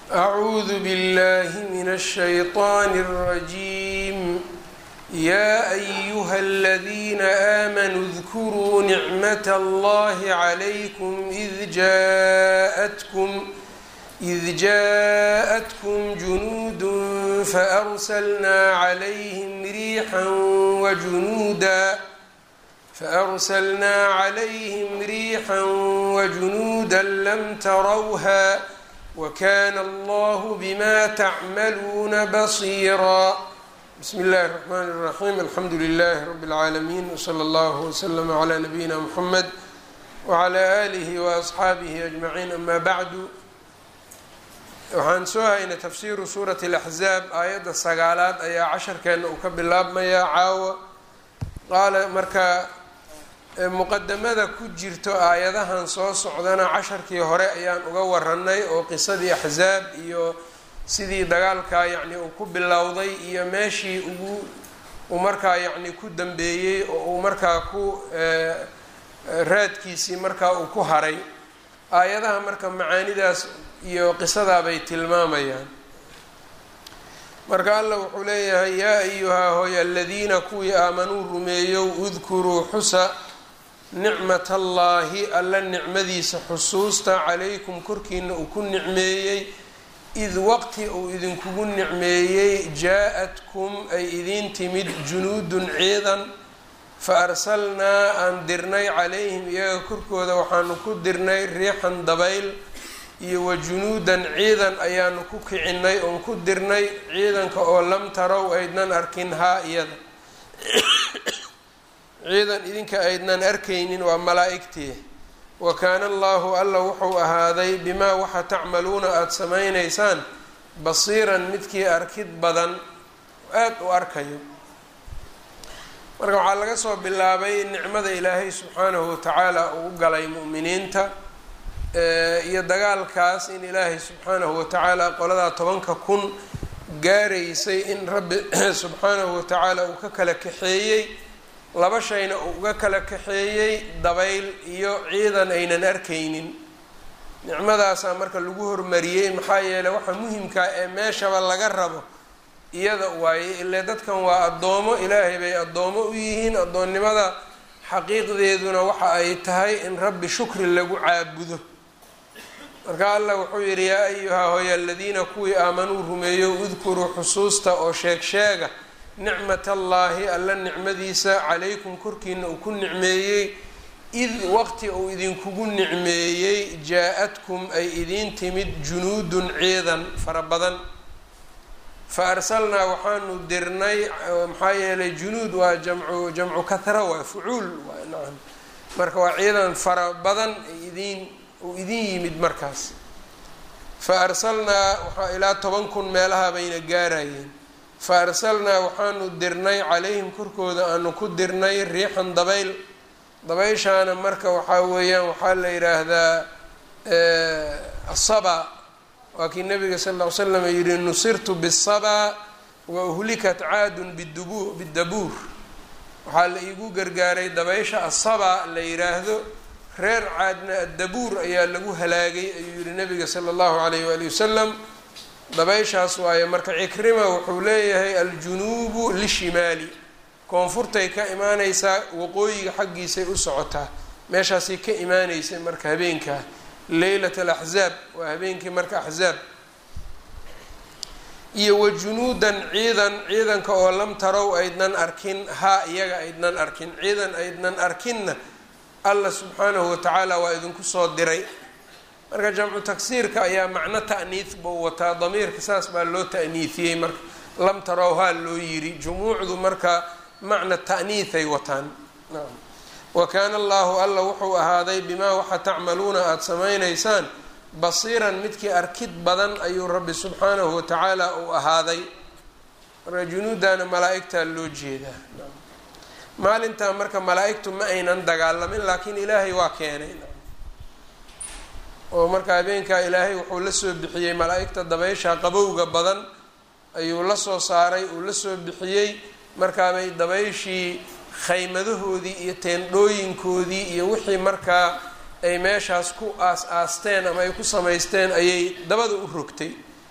أعوذ بالله من الشيطان الرجيم يا أيها الذين آمنوا اذكروا نعمة الله عليكم إذ جاءتكم إذ جاءتكم جنود فأرسلنا عليهم ريحا وجنودا فأرسلنا عليهم ريحا وجنودا لم تروها وكان الله بما تعملون بصيرا بسم الله الرحمن الرحيم الحمد لله رب العالمين وصلى الله وسلم على نبينا محمد وعلى آله وأصحaabihi أجمعين أما bعd waxaan soo haynay tafsiru suuraة الأxzaab aayadda sagaalaad ayaa casharkeena uu ka bilaabmayaa caawa qaala marka muqadamada ku jirto aayadahan soo socdana casharkii hore ayaan uga waranay oo qisadii axzaab iyo sidii dagaalkaa yacni uu ku bilowday iyo meeshii ugu uu markaa yacni ku dambeeyey oo uu markaa ku raadkiisii markaa uu ku haray aayadaha marka macaanidaas iyo qisadaabay tilmaamayaan marka allah wuxuu leeyahay yaa ayuhaa hooy aladiina kuwii aamanuu rumeeyow udkuruu xusa nicmat allaahi alla nicmadiisa xusuusta calaykum korkiina uu ku nicmeeyey id waqti uu idinkugu nicmeeyey jaa-atkum ay idiin timid junuudun ciidan fa arsalnaa aan dirnay calayhim iyaga korkooda waxaanu ku dirnay riixan dabayl iyo wa junuudan ciidan ayaanu ku kicinay oon ku dirnay ciidanka oo lam tarow aydnan arkin haa iyada ciidan idinka aydnan arkaynin waa malaa-igtii wa kaana allaahu alla wuxuu ahaaday bimaa waxa tacmaluuna aada samaynaysaan basiiran midkii arkid badan aada u arkayo marka waxaa laga soo bilaabay nicmada ilaahay subxaanahu watacaala uu u galay mu'miniinta iyo dagaalkaas in ilaahay subxaanahu watacaala qoladaa tobanka kun gaaraysay in rabbi subxaanahu watacaala uu ka kala kaxeeyey laba shayna uu uga kala kaxeeyey dabayl iyo ciidan aynan arkaynin nicmadaasaa marka lagu hormariyey maxaa yeeley waxa muhimkaa ee meeshaba laga rabo iyada waaye ile dadkan waa addoomo ilaahay bay addoomo u yihiin addoonnimada xaqiiqdeeduna waxa ay tahay in rabbi shukri lagu caabudo marka allah wuxuu yidhi yaa ayuhaa hooya aladiina kuwii aamanuu rumeeyo udkuruu xusuusta oo sheeg sheega nicmat allaahi alla nicmadiisa calaykum korkiina uu ku nicmeeyey id waqti uu idinkugu nicmeeyey jaa-atkum ay idiin timid junuudun ciidan fara badan fa arsalnaa waxaanu dirnay maxaa yeelay junuud waa jamcu jamcu kahra waa fucuul waa nacam marka waa ciidan fara badan idiin uu idin yimid markaas fa arsalnaa waxaa ilaa toban kun meelaha bayna gaarayeen fa arsalnaa waxaanu dirnay calayhim korkooda aanu ku dirnay riixan dabayl dabayshaana marka waxaa weeyaan waxaa la yidhaahdaa asaba waa kii nabiga sal ll ly slam yihi nusirtu bisaba wa uhlikat caadun bidubu bidabuur waxaa la iigu gargaaray dabaysha asaba la yidhaahdo reer caadna addabuur ayaa lagu halaagay ayuu yihi nabiga sala allahu alayh waali wasalam dabayshaas waaye marka cikrima wuxuu leeyahay aljunuubu lishimaali koonfurtay ka imaaneysaa waqooyiga xaggiisay u socotaa meeshaasay ka imaaneysay marka habeenkaa leylat alaxzaab waa habeenkii marka axzaab iyo wa junuudan ciidan ciidanka oo lam tarow aydnan arkin haa iyaga aydnan arkin ciidan aydnan arkinna allah subxaanahu watacaala waa idinku soo diray marka jamcu tagsiirka ayaa macno ta'niis buu wataa damiirka saas baa loo ta'niisiyey marka lam tarow haa loo yiri jumuucdu marka macna ta'niisay wataan wa kaana allaahu alla wuxuu ahaaday bimaa waxa tacmaluuna aada samaynaysaan basiiran midkii arkid badan ayuu rabbi subxaanahu watacaala uu ahaaday marka junuudana malaa-igtaa loo jeedaa maalintaa marka malaa-igtu ma aynan dagaalamin laakiin ilaahay waa keenay oo marka habeenkaa ilaahay wuxuu la soo bixiyey malaa-igta dabaysha qabowga badan ayuu la soo saaray uu la soo bixiyey markaabay dabayshii khaymadahoodii iyo teendhooyinkoodii iyo wixii markaa ay meeshaas ku aas-aasteen ama ay ku samaysteen ayay dabada u rogtay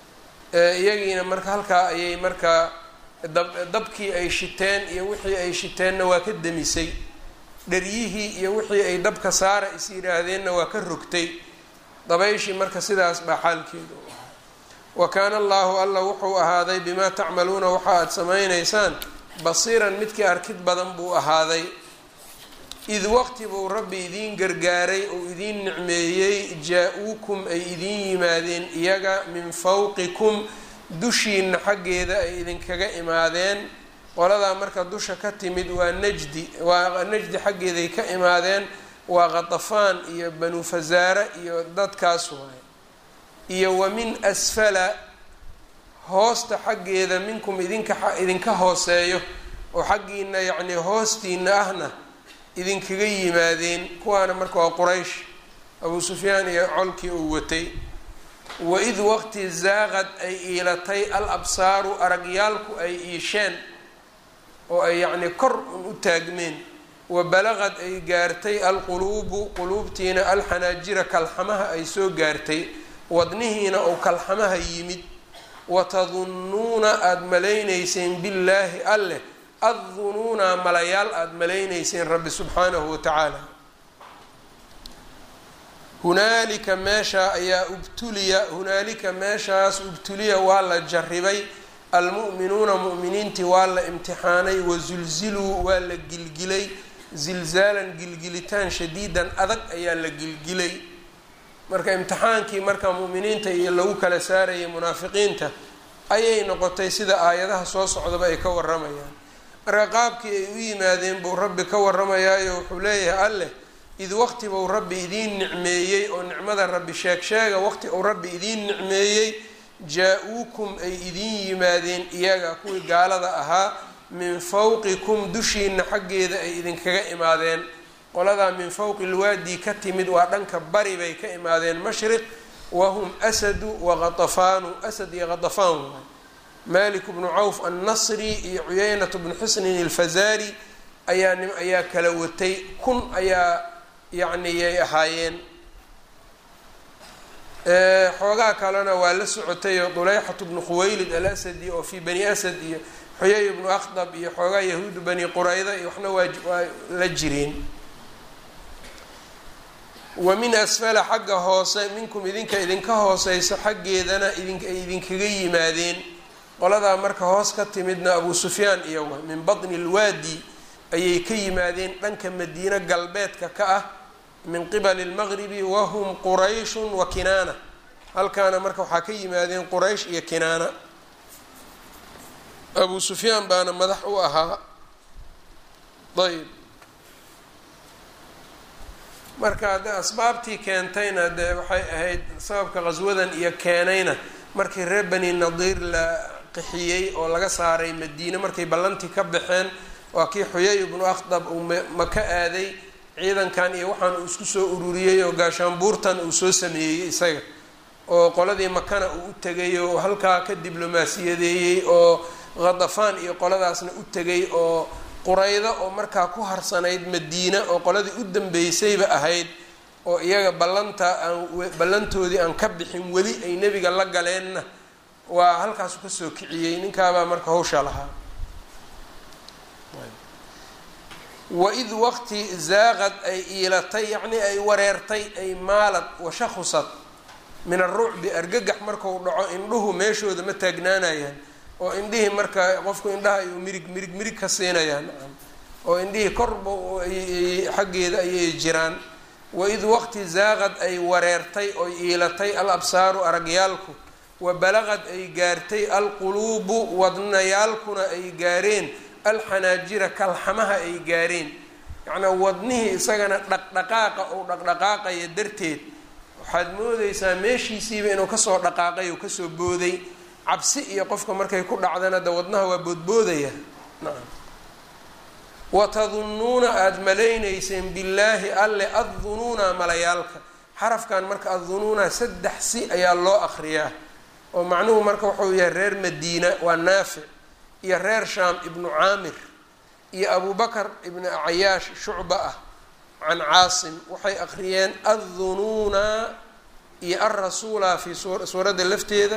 iyagiina marka halkaa ayay markaa dabkii ay shiteen iyo wixii ay shiteenna waa ka demisay dharyihii iyo wixii ay dabka saara is yidhaahdeenna waa ka rogtay dabayshii marka sidaas baa xaalkeedu wa kaana allahu alla wuxuu ahaaday bimaa tacmaluuna waxa aada samaynaysaan basiiran midkii arkid badan buu ahaaday id waqti buu rabbi idiin gargaaray oo idiin nicmeeyey jaa-uukum ay idiin yimaadeen iyaga min fawqikum dushiina xaggeeda ay idinkaga imaadeen qoladaa marka dusha ka timid waa najdi waa najdi xaggeeday ka imaadeen waa qatafaan iyo banu fasaare iyo dadkaas waay iyo wa min asfala hoosta xaggeeda minkum idinka idinka hooseeyo oo xaggiina yacnii hoostiina ahna idinkaga yimaadeen kuwaana marka waa quraysh abuu sufyaan iyo colkii uu watay waid waqti zaaqad ay iilatay al absaaru aragyaalku ay iisheen oo ay yacnii kor un u taagmeen wa balaqad ay gaartay alquluubu quluubtiina alxanaajira kalxamaha ay soo gaartay wadnihiina ou kalxamaha yimid watadunnuuna aada malaynayseen billaahi alleh addunuuna malayaal aada malaynayseen rabbi subxaanahu wa tacaala hunaalika meeshaa ayaa ubtuliya hunaalika meeshaas ubtuliya waa la jarribay almu'minuuna mu'miniintii waa la imtixaanay wasulziluu waa la gilgilay zilzaalan gilgilitaan shadiidan adag ayaa la gilgilay marka imtixaankii marka mu'miniinta iyo lagu kala saarayay munaafiqiinta ayay noqotay sida aayadaha soo socdaba ay ka waramayaan marka qaabkii ay u yimaadeen buu rabbi ka waramayaayo wuxuu leeyahay alleh id waqti buu rabbi idiin nicmeeyey oo nicmada rabbi sheeg sheega waqti uu rabbi idiin nicmeeyey jaa-uukum ay idiin yimaadeen iyaga kuwii gaalada ahaa min fawqikum dushiina xaggeeda ay idinkaga imaadeen qoladaa min fawqi lwaadi ka timid waa dhanka bari bay ka imaadeen mashriq wahum asadu waqatafaanu asad iyo qatafaan waay malik bnu cawf annasri iyo cuyeynat bnu xusnin alfazaari ayaa nim ayaa kala watay kun ayaa yacni yay ahaayeen xoogaa kalena waa la socotay oo duleyxatu bnu khuwaylid alasadi oo fii bani asad iyo xuyay bnu akhdab iyo xoogaa yahuudu bani qurayda iyo waxna waa waa la jireen wa min asfala xagga hoose minkum idinka idinka hooseysa xaggeedana idin ay idinkaga yimaadeen qoladaa marka hoos ka timidna abuu sufyaan iyawa min batni lwaadi ayay ka yimaadeen dhanka madiine galbeedka ka ah min qibali lmaqribi wahum qurayshun wa kinaana halkaana marka waxaa ka yimaadeen quraysh iyo kinaana abuu sufyaan baana madax u ahaa ayb marka de asbaabtii keentayna dee waxay ahayd sababka qaswadan iyo keenayna markii reer bani nadiir la qixiyey oo laga saaray madiine markay ballantii ka baxeen waa kii xuyay ibnu akhdab uu maka aaday ciidankan iyo waxaan uu isku soo ururiyey oo gaashaanbuurtan uu soo sameeyey isaga oo qoladii makana uu u tegay oo halkaa ka diblomaasiyadeeyey oo khadafaan iyo qoladaasna u tegay oo quraydo oo markaa ku harsanayd madiina oo qoladii u dambeysayba ahayd oo iyaga ballanta aan ballantoodii aan ka bixin weli ay nebiga la galeenna waa halkaasu kasoo kiciyey ninkaabaa marka hawsha lahaa waid waqti zaaqad ay iilatay yacnii ay wareertay ay maalad washakhusad min arucbi argagax markau dhaco indhuhu meeshooda ma taagnaanayaan oo indhihii marka qofku indhaha ayuu mirig mirig mirig ka siinayaan oo indhihii korba xaggeeda ayay jiraan waid waqti zaaqad ay wareertay oy iilatay al absaaru aragyaalku wa balaqad ay gaartay alquluubu wadnayaalkuna ay gaareen alxanaajira kalxamaha ay gaareen yacnaa wadnihii isagana dhaqdhaqaaqa ou dhaqdhaqaaqaya darteed waxaad moodeysaa meeshiisiiba inuu kasoo dhaqaaqay oo kasoo booday cabsi iyo qofka markay ku dhacdana de wadnaha waa boodboodaya nacam watadunnuuna aada malaynayseen billaahi alle addunuuna malayaalka xarafkan marka addunuuna saddex si ayaa loo akriyaa oo macnuhu marka wuxuu yahay reer madiina waa naafic iyo reer shaam ibnu caamir iyo abu bakar ibnu cayaash shucba ah can caasim waxay akhriyeen addunuuna iyo alrasuula fii suuradda lafteeda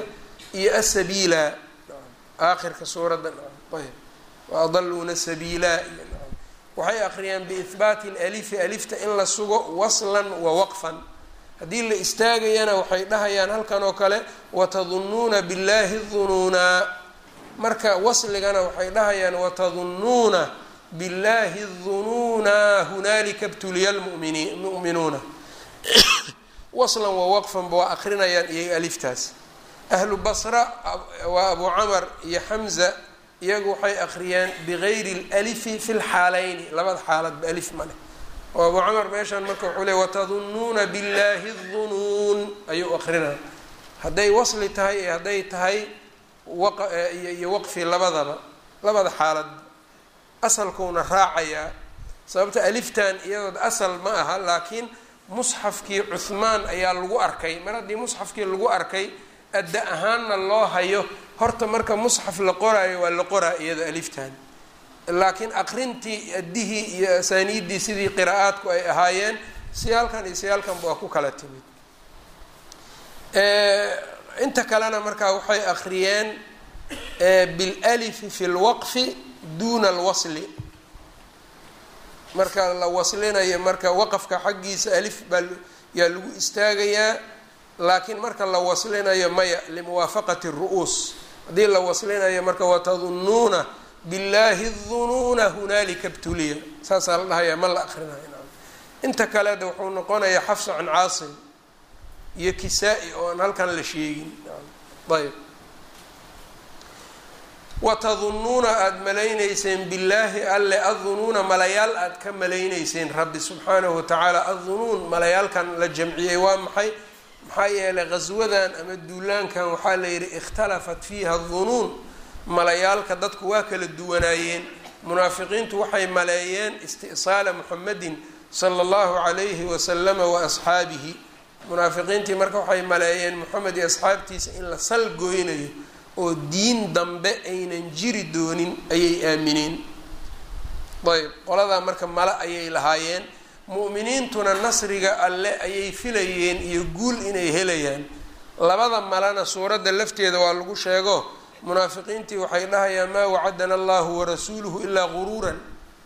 iyo asabiila aakhirka suuradda ayb wa adaluuna sabiila waxay akhriyaan biihbaati lalifi alifta in la sugo waslan wa waqfan haddii la istaagayana waxay dhahayaan halkan oo kale watadunnuuna billahi dunuuna marka wasligana waxay dhahayaan watadunnuuna billahi dunuuna hunaalika btuliya lmuminuuna waslan wa waqfanba waa akrinayaan iyaga aliftaas ahlu basra waa abu camar iyo xamza iyagu waxay akhriyaan bigayri lalifi fi lxaaleyni labada xaaladba alif ma leh oo abu camar meeshaan marka wuxuu le watadunnuuna billahi dunuun ayuu akrinaya hadday wasli tahay iyo hadday tahay iyo waqfi labadaba labada xaalad asalkuuna raacayaa sababta aliftan iyadood asal ma aha laakiin musxafkii cuhmaan ayaa lagu arkay mar haddii musxafkii lagu arkay adda ahaanna loo hayo horta marka musxaf la qoraayo waa la qoraa iyada aliftan laakiin aqrintii addihii iyo asaaniiddii sidii qiraa'aadku ay ahaayeen siyaalkan iyo siyaalkanba waa ku kala timid inta kalena markaa waxay akhriyeen bilalifi fi lwaqfi duuna alwasli marka la waslinayo marka waqafka xaggiisa alif baa yaa lagu istaagayaa laakiin marka la waslinayo maya limuwaafaqati ru'uus haddii la waslinayo marka watadunnuuna billahi dunuuna hunaalika btuliya saasaa la dhahayaa ma la akrinayo inta kaleda wuxuu noqonayaa xafsa can caasim iyo kisaa-i oo aan halkan la sheegin ayb watadunnuuna aada malaynayseen billaahi alle addunuuna malayaal aada ka malaynayseen rabbi subxaanahu watacaala addunuun malayaalkan la jamciyey waa maxay maxaa yeelay qaswadan ama duulaankan waxaa la yidhi ikhtalafat fiiha dunuun malayaalka dadku waa kala duwanaayeen munaafiqiintu waxay maleeyeen isti'saala muxamedin sala allahu calayhi wasalama wa asxaabihi munaafiqiintii marka waxay maleeyeen moxamed iyo asxaabtiisa in la sal gooynayo oo diin dambe aynan jiri doonin ayay aamineen ayb qoladaa marka male ayay lahaayeen mu'miniintuna nasriga alle ayay filayeen iyo guul inay helayaan labada malena suuradda lafteeda waa lagu sheego munaafiqiintii waxay dhahayaan maa wacadana allahu warasuuluhu ilaa guruuran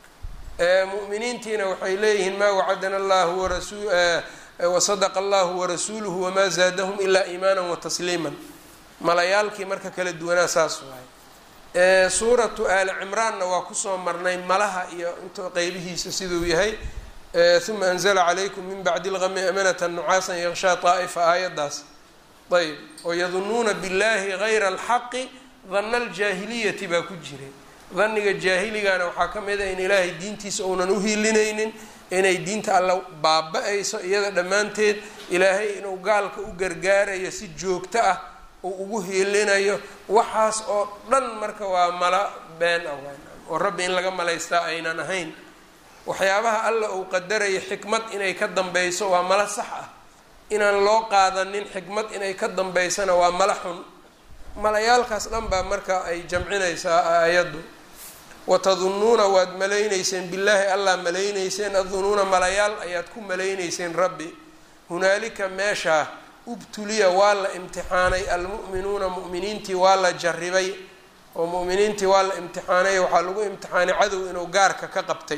mu'miniintiina waxay leeyihiin maa wacadana allahu warasu wasadaqa allahu warasuuluhu wamaa zaadahum ilaa iimaana watasliiman malayaalkii marka kala duwanaa saas waay suuratu aali cimraanna waa kusoo marnay malaha iyo inta qeybihiisa siduu yahay uma anzla calaykum min bacdi lgami amanata nucaasan yakshaa طaa'ifa aayaddaas ayb oo yadunuuna billahi gayra alxaqi dana aljaahiliyati baa ku jiray daniga jaahiligana waxaa ka mid a in ilaahay diintiisa uunan uhiilinaynin inay diinta alla baaba-ayso iyada dhammaanteed ilaahay inuu gaalka u gargaarayo si joogto ah uu ugu hiilinayo waxaas oo dhan marka waa mala been ah oo rabbi in laga malaystaa aynan ahayn waxyaabaha alla uu qadarayo xikmad inay ka dambeyso waa mala sax ah inaan loo qaadanin xikmad inay ka dambeysana waa mala xun malayaalkaas dhan baa marka ay jamcinaysaa aayaddu watadunnuuna waad malaynayseen billaahi allah malaynayseen addunuuna malayaal ayaad ku malaynayseen rabbi hunaalika meeshaa ubtuliya waa la imtixaanay almu'minuuna mu'miniintii waa la jarribay oo mu'miniintii waa la imtixaanay waxaa lagu imtixaanay cadow inuu gaarka ka qabtay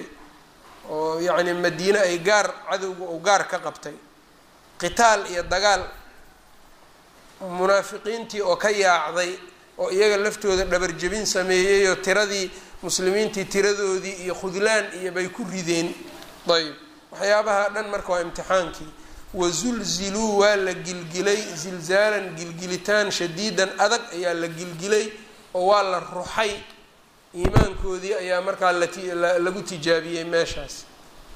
oo yacni madiine ay gaar cadowga uu gaar ka qabtay qitaal iyo dagaal munaafiqiintii oo ka yaacday oo iyaga laftooda dhabarjebin sameeyey oo tiradii muslimiintii tiradoodii iyo khudlaan iyo bay ku rideen ayb waxyaabaha dhan marka waa imtixaankii wazulziluu waa la gilgilay zilzaalan gilgilitaan shadiidan adag ayaa la gilgilay oo waa la ruxay iimaankoodii ayaa markaa lagu tijaabiyey meeshaas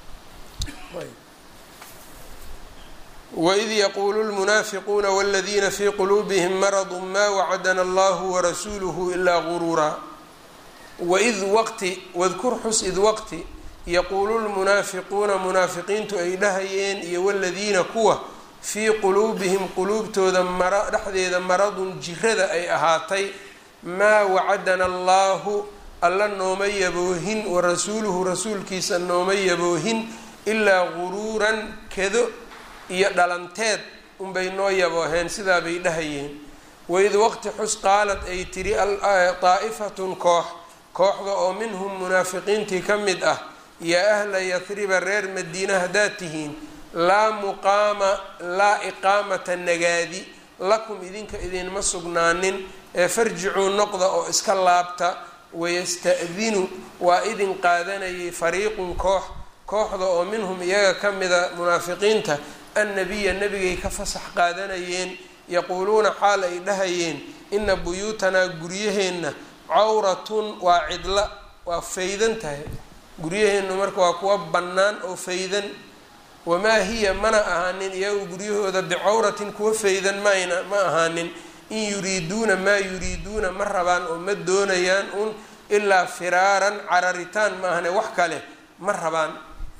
waid yaquulu lmunaafiquuna wاladiina fii quluubihim maradu ma wacadana allahu warasuuluhu ilaa guruuraa waid waqti wadkur xus id waqti yaquulu lmunaafiquuna munaafiqiintu ay dhahayeen iyo waladiina kuwa fii quluubihim quluubtooda mara dhexdeeda maradun jirada ay ahaatay maa wacadana allaahu alla nooma yaboohin warasuuluhu rasuulkiisa nooma yaboohin ilaa guruuran kado iyo dhalanteed unbay noo yabooheen sidaa bay dhahayeen waid waqti xus qaalad ay tiri daa'ifatun koox kooxda oo minhum munaafiqiintii ka mid ah yaa ahla yahriba reer madiina haddaad tihiin laa muqaama laa iqaamata nagaadi lakum idinka idinma sugnaanin ee farjicuu noqda oo iska laabta wayasta'dinu waa idin qaadanayay fariiqun koox kooxda oo minhum iyaga ka mida munaafiqiinta annabiya nebigay ka fasax qaadanayeen yaquuluuna xaal ay dhahayeen ina buyuutanaa guryaheenna cawratun waa cidla waa faydan tahay guryaheennu marka waa kuwa bannaan oo faydan wamaa hiya mana ahaanin iyagu guryahooda bicawratin kuwa faydan mayna ma ahaanin in yuriiduuna maa yuriiduuna ma rabaan oo ma doonayaan un ilaa firaaran cararitaan maahane wax kale ma rabaan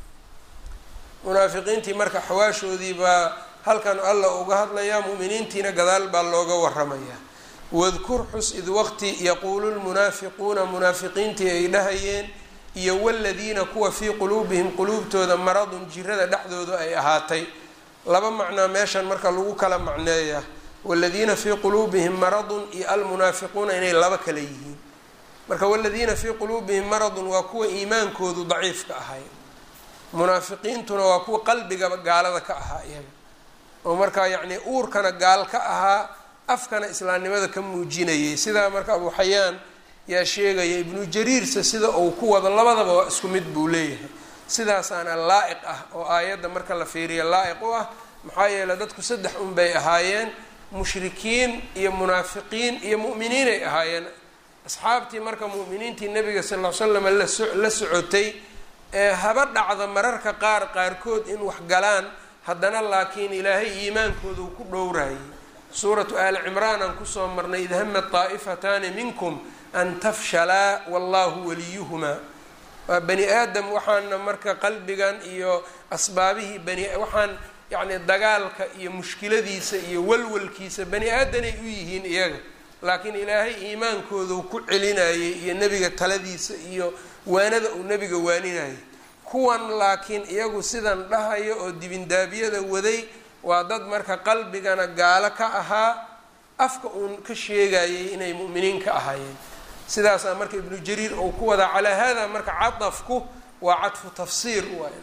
munaafiqiintii marka xawaashoodii baa halkan alla uga hadlayaa mu'miniintiina gadaal baa looga waramayaa wadkur xus id waqti yaquulu lmunaafiquuna munaafiqiintii ay dhahayeen iyo waladiina kuwa fii quluubihim quluubtooda maradun jirada dhexdooda ay ahaatay laba macnaa meeshan marka lagu kala macneeyaa waladiina fii quluubihim maradun iyo almunaafiquuna inay laba kale yihiin marka waladiina fii quluubihim maradun waa kuwa iimaankoodu daciifka ahay munaafiqiintuna waa kuwa qalbigaba gaalada ka ahaa iyaga oo markaa yacnii uurkana gaal ka ahaa afkana islaamnimada ka muujinayay sidaa marka abu xayaan yaa sheegaya ibnu jariirse sida uu ku wado labadaba waa isku mid buu leeyahay sidaasaana laa-iq ah oo aayadda marka la fiiriya laa-iq u ah maxaa yeeley dadku saddex un bay ahaayeen mushrikiin iyo munaafiqiin iyo mu'miniinay ahaayeen asxaabtii marka mu'miniintii nabiga sal ll ly slam la socotay ee haba dhacda mararka qaar qaarkood in wax galaan haddana laakiin ilaahay iimaankooda uu ku dhowrayay suuratu aali cimraan aan kusoo marnay id hamat taa'ifataani minkum an tafshalaa wallahu waliyuhumaa waa bani aadam waxaana marka qalbigan iyo asbaabihii bani waxaan yacni dagaalka iyo mushkiladiisa iyo walwalkiisa bani aadanay u yihiin iyaga laakiin ilaahay iimaankoodu ku celinayay iyo nebiga taladiisa iyo waanada uu nebiga waaninayay kuwan laakiin iyagu sidan dhahayo oo dibindaabiyada waday waa dad marka qalbigana gaalo ka ahaa afka uun ka sheegayay inay mu'miniin ka ahaayeen sidaasaa marka ibnu jariir uu ku wadaa calaa hada marka cadafku waa cadfu tafsiir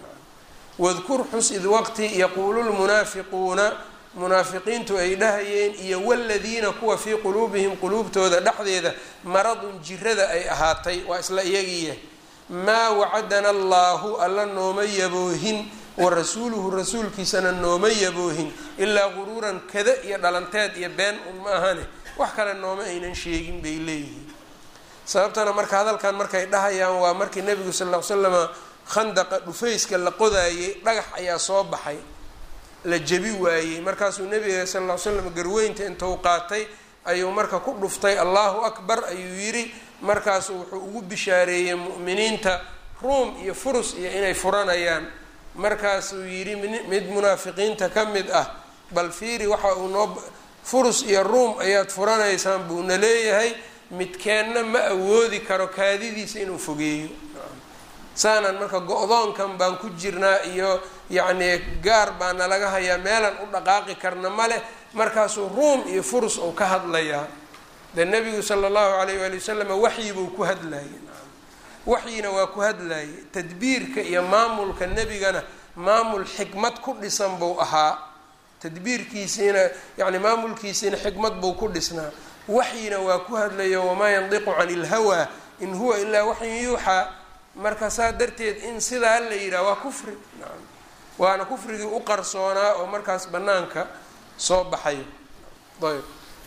wadkur xus id waqti yaquulu lmunaafiquuna munaafiqiintu ay dhahayeen iyo waladiina kuwa fii quluubihim quluubtooda dhexdeeda maradun jirada ay ahaatay waa isla iyagiiya maa wacadana allaahu alla nooma yaboohin wa rasuuluhu rasuulkiisana nooma yaboohin ilaa quruuran kada iyo dhalanteed iyo been un ma ahane wax kale nooma aynan sheegin bay leeyihiin sababtana marka hadalkan markay dhahayaan waa markii nebigu sal ll ly slama khandaqa dhufayska la qodaayay dhagax ayaa soo baxay la jebi waayey markaasuu nebiga sal ll ly slam garweynta intuu qaatay ayuu marka ku dhuftay allahu akbar ayuu yidhi markaasuu wuxuu ugu bishaareeyey mu'miniinta ruum iyo furus iyo inay furanayaan markaasuu yidhi mid munaafiqiinta ka mid ah bal fiiri waxa uu noo furus iyo ruum ayaad furanaysaan buuna leeyahay midkeenna ma awoodi karo kaadidiisa inuu fogeeyo saanaan marka go-doonkan baan ku jirnaa iyo yacnii gaar baa nalaga hayaa meelaan u dhaqaaqi karna ma leh markaasuu ruum iyo furus uu ka hadlayaa dee nebigu sala allahu alayh waali wasalam waxyibuu ku hadlayay waxyina waa ku hadlayay tadbiirka iyo maamulka nebigana maamul xikmad ku dhisan buu ahaa tadbiirkiisiina yacni maamulkiisiina xikmad buu ku dhisnaa waxyina waa ku hadlayo wamaa yandiqu cani ilhawaa in huwa ilaa waxyin yuuxaa marka saa darteed in sidaa la yidhaha waa kufri nacam waana kufrigii u qarsoonaa oo markaas bannaanka soo baxayo ayb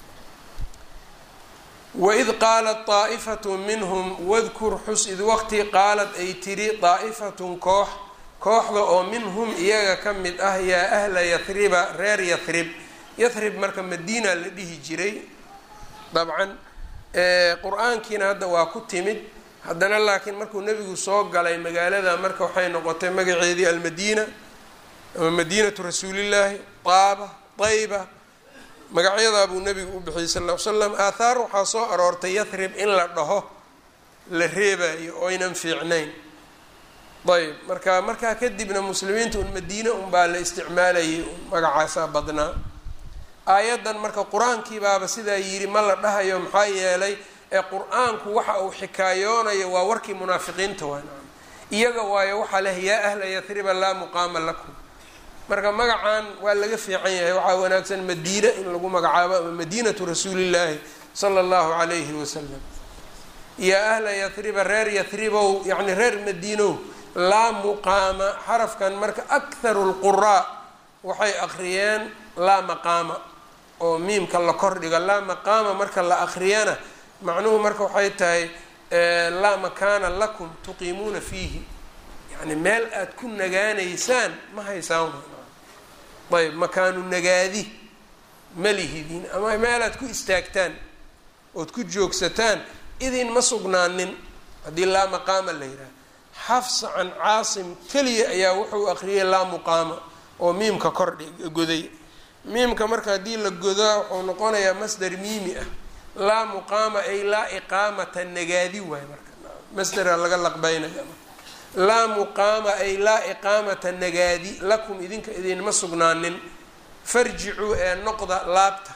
waid qaalat daa'ifatu minhum wadkur xus id waqti qaalad ay tiri daa'ifatun koox kooxda oo minhum iyaga ka mid ah yaa ahla yathriba reer yathrib yathrib marka madiina la dhihi jiray dabcan qur-aankiina hadda waa ku timid haddana laakiin markuu nebigu soo galay magaalada marka waxay noqotay magaceedii almadiina ama madiinatu rasuulillaahi taaba dayba magacyadaa buu nebigu u bixiyey sal ll ly slam aathaar waxaa soo aroortay yathrib in la dhaho la reebayo oynan fiicnayn ayb marka markaa kadibna muslimiinta un madiine unbaa la isticmaalayay magacaasaa badnaa aayaddan marka qur-aankii baaba sidaa yidhi ma la dhahayo maxaa yeelay ee qur-aanku waxa uu xikaayoonayo waa warkii munaafiqiinta waa iyaga waayo waxaa leh yaa ahla yathriba laa muqaama lakum marka magacan waa laga fiican yahay waxaa wanaagsan madiina in lagu magacaabo ama madiinatu rasuulillaahi sala allahu calayhi wasalam yaa ahla yathriba reer yathribow yacni reer madiinow laa muqaama xarafkan marka akharu lquraa waxay akhriyeen laa maqaama oo miimka la kordhigo laa maqaama marka la akhriyana macnuhu marka waxay tahay laa makaana lakum tuqiimuuna fiihi yani meel aada ku nagaanaysaan ma haysaan ayb makaanu nagaadi ma lihidin ama meel aad ku istaagtaan ood ku joogsataan idin ma sugnaanin haddii laa maqaama la yidhaha xafsa can caasim keliya ayaa wuxuu aqriyay laa muqaama oo miimka kordhi goday miimka marka haddii la godaa wuxuu noqonayaa masdar miimi ah laa muqaama ay laa iqaamata nagaadi waay marka masdara laga laqbeynaya laa muqaama ay laa iqaamata nagaadi lakum idinka idinma sugnaanin farjicuu ee noqda laabta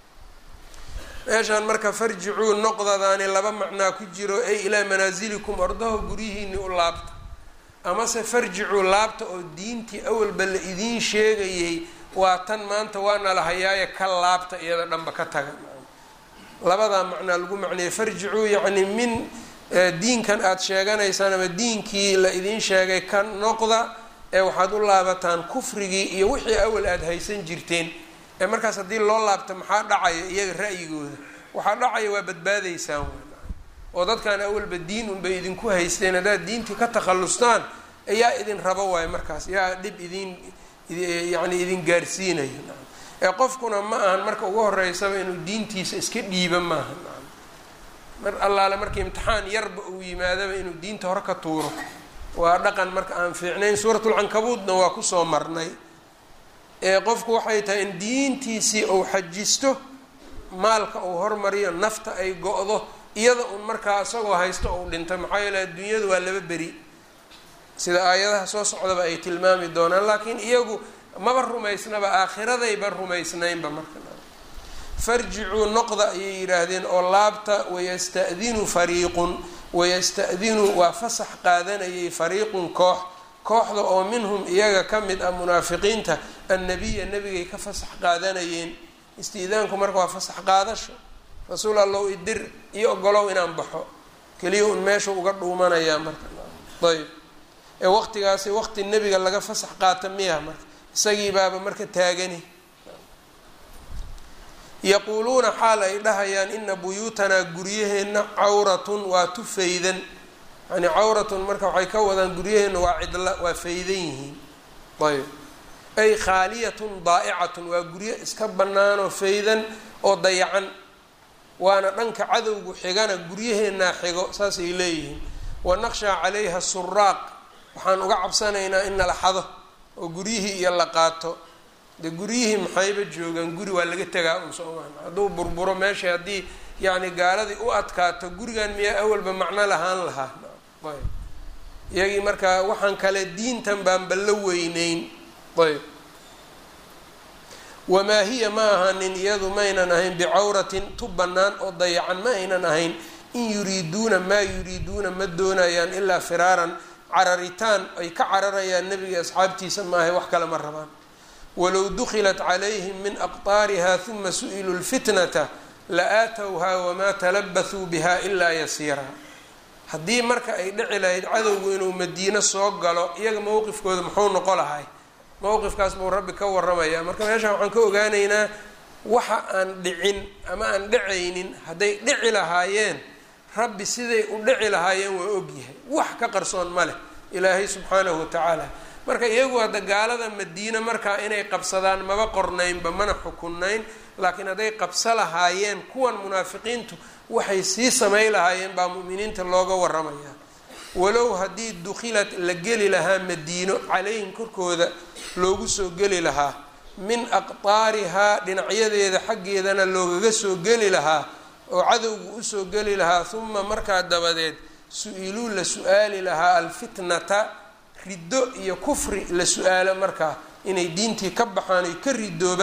meeshaan marka farjicuu noqdadaani laba macnaa ku jiro ay ilaa manaasilikum ordaho guryihiini u laabta amase farjicuu laabta oo diintii awalba la idiin sheegayay waa tan maanta waana la hayaaye ka laabta iyada dhanba ka taga labadaa macnaa lagu macneeyey farjicuu yacni min diinkan aada sheeganaysaan ama diinkii la idiin sheegay ka noqda ee waxaad u laabataan kufrigii iyo wixii awal aada haysan jirteen ee markaas haddii loo laabta maxaa dhacaya iyaga ra'yigooda waxaa dhacaya waa badbaadaysaan oo dadkan awalba diin unbay idinku haysteen haddaad diintii ka takhallustaan ayaa idin rabo waayo markaas yaa dhib idin yacni idin gaarsiinayo ee qofkuna ma ahan marka ugu horeysaba inuu diintiisa iska dhiiba maaha mar allaale marka imtixaan yarba uu yimaadaba inuu diinta hore ka tuuro waa dhaqan marka aan fiicnayn suuratulcankabuudna waa kusoo marnay ee qofku waxay tahay in diintiisii uu xajisto maalka uu hormariyo nafta ay go-do iyada un markaa isagoo haysto uu dhinto maxaa yeele adduunyadu waa laba beri sida aayadaha soo socdaba ay tilmaami doonaan laakiin iyagu maba rumaysnaba aakhiradayba rumaysnaynba marka farjicuu noqda ayay yidhaahdeen oo laabta wayasta'dinu fariiqun wayasta'dinu waa fasax qaadanayay fariiqun koox kooxda oo minhum iyaga ka mid ah munaafiqiinta annabiya nebigay ka fasax qaadanayeen istiidaanku marka waa fasax qaadasho rasuul allow idir iyo ogolow inaan baxo keliya un meesha uga dhuumanayaa marka ayb ee waqtigaasi waqti nebiga laga fasax qaata miya marka isagii baaba marka taagani yaquuluuna xaal ay dhahayaan ina buyuutanaa guryaheenna cawratun waa tu faydan yani cawratun marka waxay ka wadaan guryaheenna waa cidla waa faydan yihiin ayb ay khaaliyatun daa'icatun waa guryo iska bannaanoo faydan oo dayacan waana dhanka cadowgu xigana guryaheennaa xigo saasay leeyihiin wanaqshaa calayha suraaq waxaan uga cabsanaynaa in nala xado oo guryihii iyo la qaato de guryihii maxayba joogaan guri waa laga tegaa un soomaa hadduu burburo meesha haddii yacni gaaladii u adkaato gurigan miyaa awalba macno lahaan lahaa ayb iyagii markaa waxaan kale diintan baanba la weyneyn ayb wamaa hiya ma ahanin iyadu maynan ahayn bicawratin tu bannaan oo dayacan ma aynan ahayn in yuriiduuna maa yuriiduuna ma doonayaan ilaa firaaran cararitaan ay ka cararayaan nebiga asxaabtiisa maahay wax kale ma rabaan walow dukilat calayhim min aqtaariha huma su-iluu lfitnata la aatowhaa wamaa talabahuu biha ilaa yasiiraa haddii marka ay dhici lahayd cadowgu inuu madiino soo galo iyaga mowqifkooda muxuu noqo lahay mowqifkaas buu rabbi ka waramaya marka meeshaan waxaan ka ogaanaynaa waxa aan dhicin ama aan dhicaynin hadday dhici lahaayeen rabbi siday u dhici lahaayeen waa ogyahay wax ka qarsoon ma leh ilaahay subxaanahu watacaala marka iyagu hadda gaalada madiine markaa inay qabsadaan maba qornaynba mana xukunnayn laakiin hadday qabso lahaayeen kuwan munaafiqiintu waxay sii samay lahaayeen baa mu'miniinta looga waramayaa walow haddii dukhilat la geli lahaa madiino calayhim korkooda loogu soo geli lahaa min aqtaarihaa dhinacyadeeda xaggeedana loogaga soo geli lahaa oo cadowgu usoo geli lahaa huma markaa dabadeed su-iluu la su-aali lahaa alfitnata riddo iyo kufri la su-aalo markaa inay diintii ka baxaan ay ka ridoobaan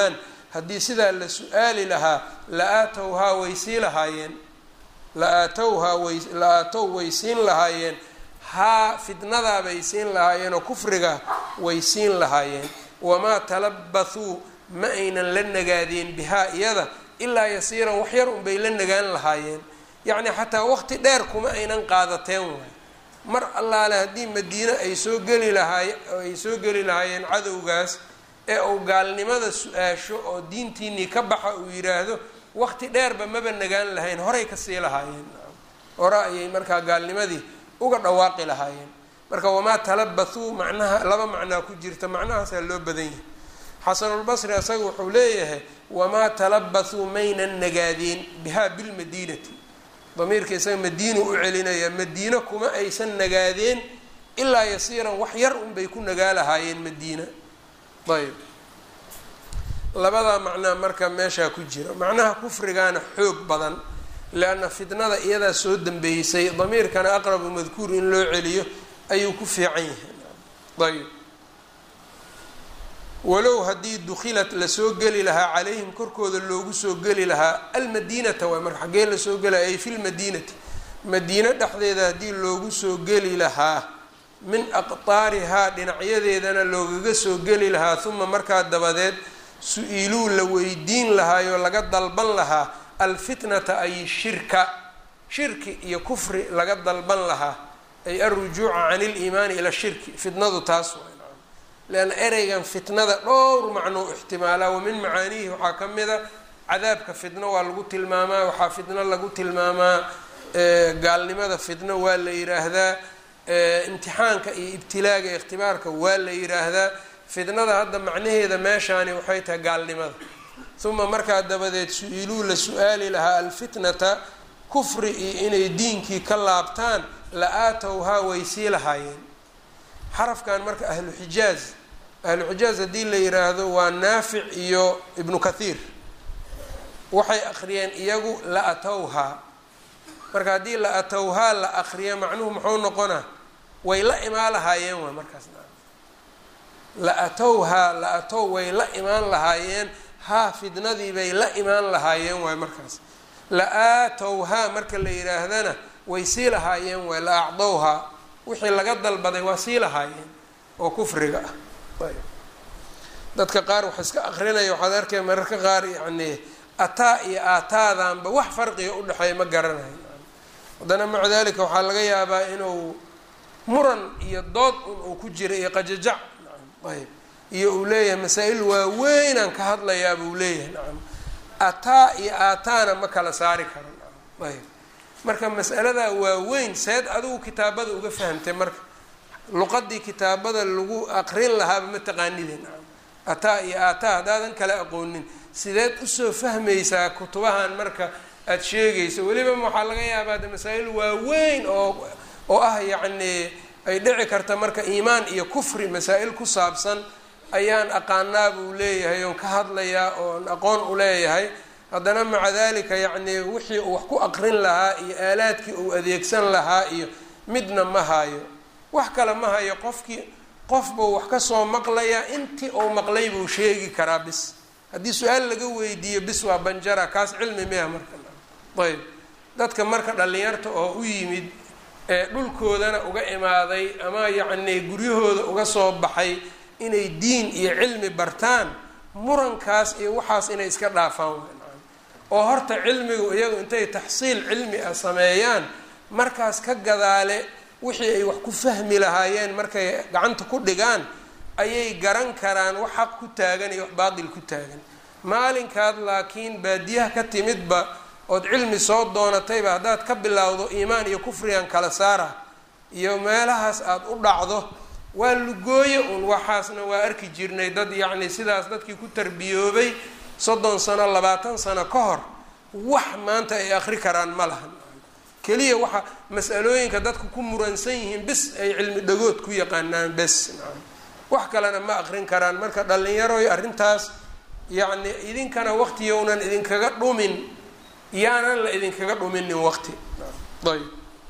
haddii sidaa la su-aali lahaa la-aatowhaa way sii lahaayeen la-aatowhaa way la-aatow way siin lahaayeen haa fitnadaa bay siin lahaayeen oo kufriga way siin lahaayeen wamaa talabathuu ma aynan la nagaadeen bihaa iyada ilaa yasiiran wax yar unbay la nagaan lahaayeen yacni xataa waqti dheer kuma aynan qaadateen waay mar allaale haddii madiine ay soo geli lahaay ay soo geli lahaayeen cadowgaas ee uu gaalnimada su-aasho oo diintiinii ka baxa uu yidhaahdo waqti dheerba maba nagaan lahayn horay ka sii lahaayeen hore ayay markaa gaalnimadii uga dhawaaqi lahaayeen marka wamaa talabathuu macnaha laba macnaa ku jirta macnahaasaa loo badan yahay xasanulbasri asaga wuxuu leeyahay wamaa talabathuu maynan nagaadeen bihaa bilmadiinati damiirka isaga madiinu u celinaya madiino kuma aysan nagaadeen ilaa yasiiran wax yar unbay ku nagaa lahaayeen madiina ayb labadaa macnaa marka meeshaa ku jira macnaha kufrigaana xoog badan leanna fitnada iyadaa soo dambeysay damiirkana aqrabu madkuur in loo celiyo ayuu ku fiican yahay ayb walow haddii dukhilat lasoo geli lahaa calayhim korkooda loogu soo geli lahaa almadiinata waay marka xaggee lasoo gelaya ay fi lmadiinati madiino dhexdeeda haddii loogu soo geli lahaa min aqtaarihaa dhinacyadeedana loogaga soo geli lahaa uma markaa dabadeed su-iiluu la weydiin lahaayoo laga dalban lahaa alfitnata ay shirka shirki iyo kufri laga dalban lahaa ay alrujuuca can iliimaani ila shirki fitnadu taas waay leanna ereygan fitnada dhowr macnoo ixtimaalaa wa min macaaniihi waxaa ka mida cadaabka fitno waa lagu tilmaamaa waxaa fitno lagu tilmaamaa gaalnimada fitno waa la yiraahdaa imtixaanka iyo ibtilaaga ikhtibaarka waa la yiraahdaa fitnada hadda macnaheeda meeshaani waxay tahay gaalnimada uma markaa dabadeed su-iiluu la su-aali lahaa alfitnata kufri iyo inay diinkii ka laabtaan la-aatowhaa way sii lahaayeen xarafkan marka ahlu xijaaz ahlu xijaaz haddii la yiraahdo waa naafic iyo ibnu kathiir waxay akhriyeen iyagu la-atowhaa marka haddii la-atowhaa la akriyo macnuhu muxuu noqonaa way la imaan lahaayeen waa markaas la-atowhaa la-atow way la imaan lahaayeen haa fidnadii bay la imaan lahaayeen waay markaas la-aatowhaa marka la yidhaahdana way sii lahaayeen waay la acdowhaa wixii laga dalbaday waa sii lahaayeen oo kufriga ah dadka qaar wax iska akrinaya waxaad arkay mararka qaar yacni ataa iyo aataadanba wax farqiga udhexeeya ma garanayo haddana maca dalika waxaa laga yaabaa inuu muran iyo dood un uu ku jira iyo qajajac ayb iyo uu leeyahay masaa-il waaweynaan ka hadlayaa buu leeyahay nacam ataa iyo aataana ma kala saari karo nacam ayb marka mas'aladaa waaweyn seed adigu kitaabada uga fahamtay marka luqadii kitaabada lagu aqrin lahaaba ma taqaanide nacam ataa iyo aataa haddaadan kala aqoonin sideed usoo fahmaysaa kutubahan marka aada sheegayso weliba waxaa laga yaabaa de masaa-il waaweyn oo oo ah yacni ay dhici karta marka iimaan iyo kufri masaa-il ku saabsan ayaan aqaanaa buu leeyahay oon ka hadlayaa oon aqoon u leeyahay haddana maca dalika yacni wixii uu wax ku aqrin lahaa iyo aalaadkii uu adeegsan lahaa iyo midna ma hayo wax kale ma hayo qofkii qof buu wax kasoo maqlayaa intii uu maqlay buu sheegi karaa bis haddii su-aal laga weydiiyo bis waa banjara kaas cilmi miya marka ayb dadka marka dhallinyarta oo u yimid ee dhulkoodana uga imaaday ama yacni guryahooda uga soo baxay inay diin iyo cilmi bartaan murankaas iyo waxaas inay iska dhaafaan oo horta cilmigu iyagu intay taxsiil cilmi ah sameeyaan markaas ka gadaale wixii ay wax ku fahmi lahaayeen markay gacanta ku dhigaan ayay garan karaan wax xaq ku taagan iyo wax baatil ku taagan maalinkaad laakiin baadiyaha ka timidba ood cilmi soo doonatayba haddaad ka bilowdo iimaan iyo kufrigan kala saara iyo meelahaas aada u dhacdo waa lugooye un waxaasna waa arki jirnay dad yacni sidaas dadkii ku tarbiyoobay soddon sano labaatan sano ka hor wax maanta ay akri karaan ma lahan keliya waxa mas-alooyinka dadku ku muransan yihiin bis ay cilmi dhagood ku yaqaanaan bes wax kalena ma akrin karaan marka dhallinyaroy arrintaas yacni idinkana waqtiyownan idinkaga dhumin yaanan la idinkaga dhuminin waqti ayb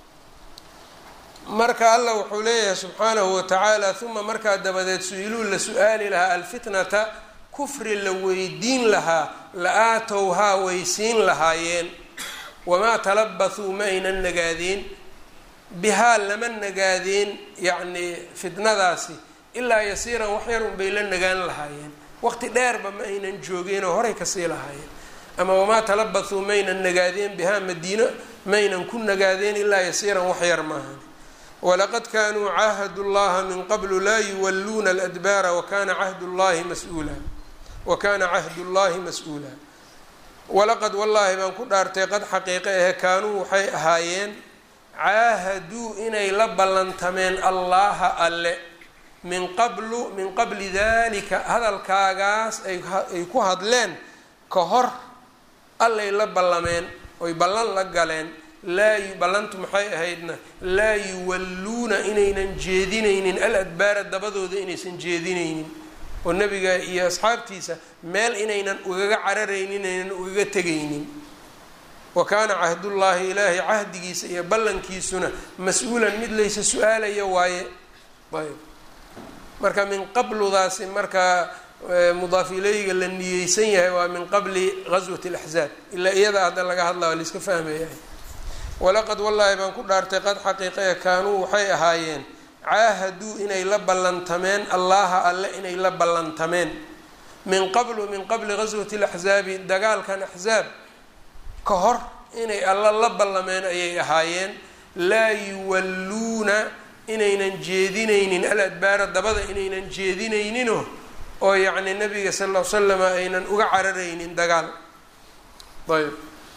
marka allah wuxuu leeyahay subxaanahu watacaala uma markaa dabadeed su-iluu la su-aali lahaa alfitnata kufri la weydiin lahaa la aatowhaa way siin lahaayeen wamaa talabathuu ma aynan nagaadeen bihaa lama nagaadeen yacnii fitnadaasi ilaa yasiiran wax yar unbay la nagaan lahaayeen waqti dheerba ma aynan joogeenoo horay kasii lahaayeen ama wamaa talabathuu maynan nagaadeen bihaa madiino maynan ku nagaadeen ilaa yasiiran wax yar maahan walaqad kaanuu caahadu llaha min qablu laa yuwalluuna aladbaara wakana cahdu llahi mas-uula wa kana cahdu llahi mas-uula walaqad wallaahi baan ku dhaartay qad xaqiiqe ahe kaanuu waxay ahaayeen caahaduu inay la ballantameen allaha alle min qablu min qabli dalika hadalkaagaas ay ku hadleen ka hor allay la ballameen oy ballan la galeen laa ballantu maxay ahaydna laa yuwalluuna inaynan jeedinaynin al adbaara dabadooda inaysan jeedinaynin oo nebiga iyo asxaabtiisa meel inaynan ugaga cararaynin inaynan ugaga tegaynin wa kaana cahdullaahi ilaahay cahdigiisa iyo ballankiisuna mas-uulan mid laysa su-aalaya waaye ayb marka min qabludaasi marka mudaaf ileyga la niyeysan yahay waa min qabli gaswati alaxzaab ilaa iyada hadda laga hadlaa waa laiska fahmayahay walaqad wallaahi baan ku dhaartay qad xaqiiqaya kaanuu waxay ahaayeen caahaduu inay la ballantameen allaha alle inay la ballantameen min qablu min qabli gaswati alaxzaabi dagaalkan axzaab ka hor inay alla la ballameen ayay ahaayeen laa yuwalluuna inaynan jeedinaynin al adbaara dabada inaynan jeedinayninoo oo yacni nabiga sal ll ly slama aynan uga cararaynin dagaal ayb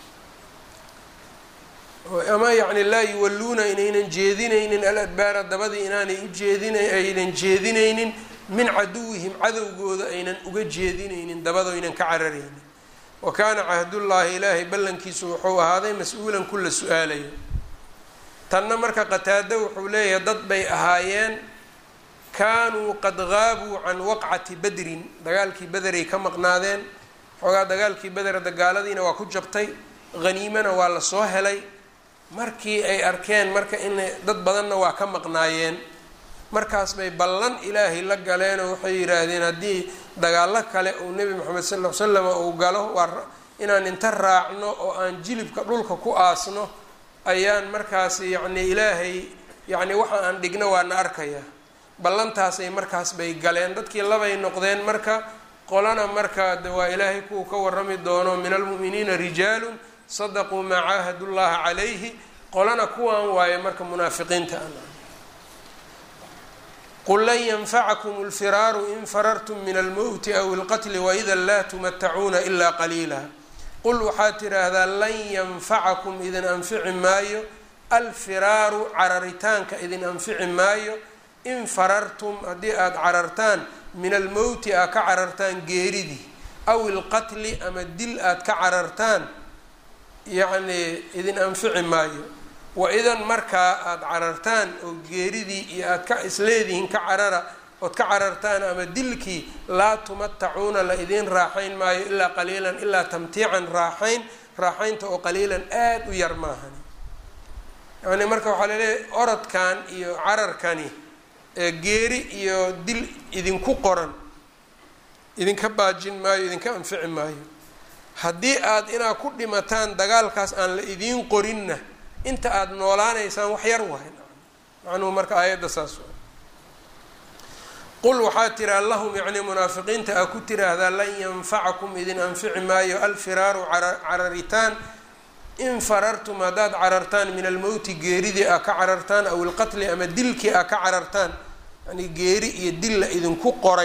ama yacni laa yuwalluuna inaynan jeedinaynin al adbaara dabadii inaanay ujeedina aynan jeedinaynin min caduwihim cadowgooda aynan uga jeedinaynin dabado aynan ka cararaynin wa kaana cahdullaahi ilaahay ballankiisu wuxuu ahaaday mas-uulan kula su-aalayo tanna marka qataado wuxuu leeyahay dad bay ahaayeen kaanuu qad gaabuu can waqcati badrin dagaalkii bederay ka maqnaadeen xoogaa dagaalkii beder dagaaladiina waa ku jabtay haniimana waa lasoo helay markii ay arkeen marka in dad badanna waa ka maqnaayeen markaas bay ballan ilaahay la galeenoo waxay yidhaahdeen haddii dagaallo kale uu nebi moxamed sal ll slam uu galo waa inaan inta raacno oo aan jilibka dhulka ku aasno ayaan markaas yacni ilaahay yacni waxa aan dhigno waa na arkayaa ballantaasay markaas bay galeen dadkii labay noqdeen marka qolana marka de waa ilaahay kuwa ka warami doono min almu'miniina rijaalun sadaquu maa caahadu llaha calayhi qolana kuwan waaye marka munaafiqiinta a qul lan yanfacakum lfiraaru in farartum min almowti aw ilqatli waida laa tumatacuuna ilaa qaliila qul waxaad tidhaahdaa lan yanfacakum idin anfici maayo alfiraaru cararitaanka idin anfici maayo in farartum haddii aada carartaan min almowti aad ka carartaan geeridii aw ilqatli ama dil aad ka carartaan yacnii idin anfici maayo wa-idan markaa aada carartaan oo geeridii iyo aad ka isleedihiin ka carara ood ka carartaan ama dilkii laa tumatacuuna la idiin raaxayn maayo ilaa qaliilan ilaa tamtiican raaxayn raaxaynta oo qaliilan aada u yar maahan yacni marka waxaa laleeyahay orodkan iyo cararkani geeri iyo dil idinku qoran idinka baajin maayo idinka anfici maayo haddii aad inaad ku dhimataan dagaalkaas aan la idiin qorinna inta aada noolaanaysaan wax yar wahay macnuhu marka aayadda saas wa qul waxaa tiraa lahum yacni munaafiqiinta aa ku tiraahdaa lan yanfacakum idin anfici maayo alfiraaru cararitaan in farartum haddaad carartaan min almowti geeridii aa ka carartaan aw ilqatli ama dilkii aa ka carartaan yani geeri iyo dil la idinku qoray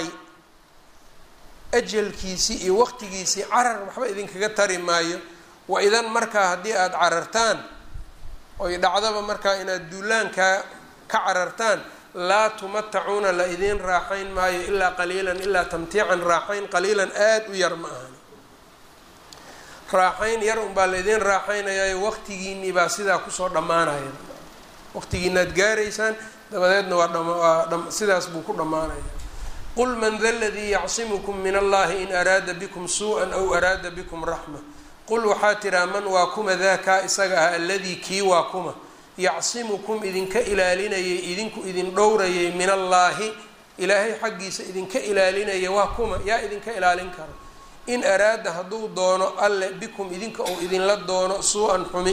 ajalkiisii iyo waqtigiisii carar waxba idinkaga tari maayo wa idan markaa haddii aada carartaan oy dhacdaba markaa inaad duulaankaa ka carartaan laa tumatacuuna la idiin raaxayn maayo ilaa qaliilan ilaa tamtiican raaxayn qaliilan aada u yar ma ahan raaxayn yar unbaa la idiin raaxaynayaayo waqtigiinii baa sidaa kusoo dhammaanaya waqtigiinaad gaaraysaan dabadeedna waa dham sidaas buu ku dhammaanaya qul man da ladii yacsimukum min allahi in araada bikum suu-an aw araada bikum raxma qul waxaa tiraa man waa kuma daakaa isaga ah alladii kii waa kuma yacsimukum idinka ilaalinayay idinku idin dhowrayay min allaahi ilaahay xaggiisa idinka ilaalinaya waa kuma yaa idinka ilaalin karo in araada hadduu doono alle bikum idinka ou idinla doono suu-an xumi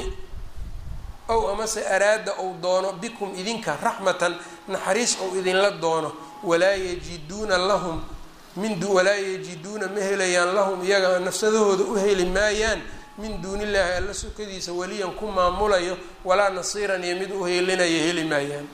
ow amase araada ou doono bikum idinka raxmatan naxariis ou idinla doono walaa yajiduuna lahum min walaa yajiduuna ma helayaan lahum iyaga nafsadahooda u heli maayaan min duunillaahi alla sokadiisa weliyan ku maamulayo walaa nasiiran iyo mid u heelinayo heli maayaan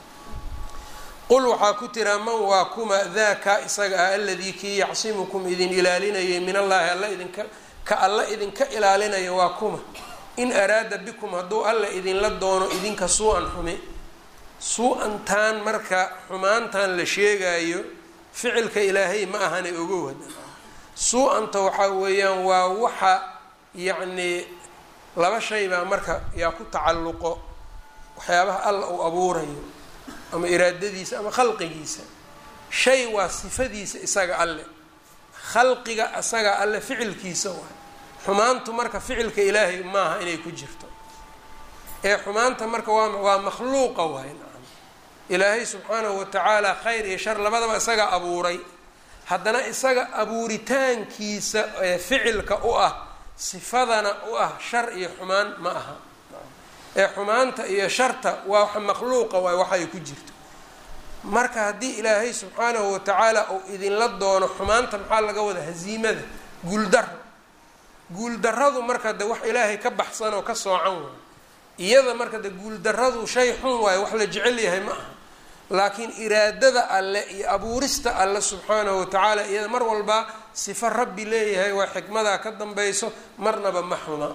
qul waxaa ku tiraa man waa kuma daaka isaga ah aladii kii yacsimukum idin ilaalinayay min allaahi alla idinka ka alla idinka ilaalinayo waa kuma in araada bikum hadduu alla idinla doono idinka suu-an xumi suu-antaan marka xumaantan la sheegayo ficilka ilaahay ma ahana ogow hada suu-anta waxaa weeyaan waa waxa yacnii laba shay baa marka yaa ku tacalluqo waxyaabaha alla uu abuurayo ama iraadadiisa ama khalqigiisa shay waa sifadiisa isaga alle khalqiga isaga alle ficilkiisa waay xumaantu marka ficilka ilaahay maaha inay ku jirto ee xumaanta marka waa waa makhluuqa waay nacam ilaahay subxaanahu watacaala khayr iyo shar labadaba isaga abuuray haddana isaga abuuritaankiisa ee ficilka u ah sifadana u ah shar iyo xumaan ma aha ee xumaanta iyo sharta waa wax makhluuqa waay waxay ku jirto marka haddii ilaahay subxaanahu watacaala uu idinla doono xumaanta maxaa laga wada haziimada guuldaro guuldarradu marka de wax ilaahay ka baxsan oo ka soocan waayo iyada marka de guuldarradu shay xun waayo wax la jecel yahay ma aha laakiin iraadada alle iyo abuurista alle subxaanahu watacaala iyada mar walba sifo rabbi leeyahay waa xikmadaa ka dambayso marnaba ma xuma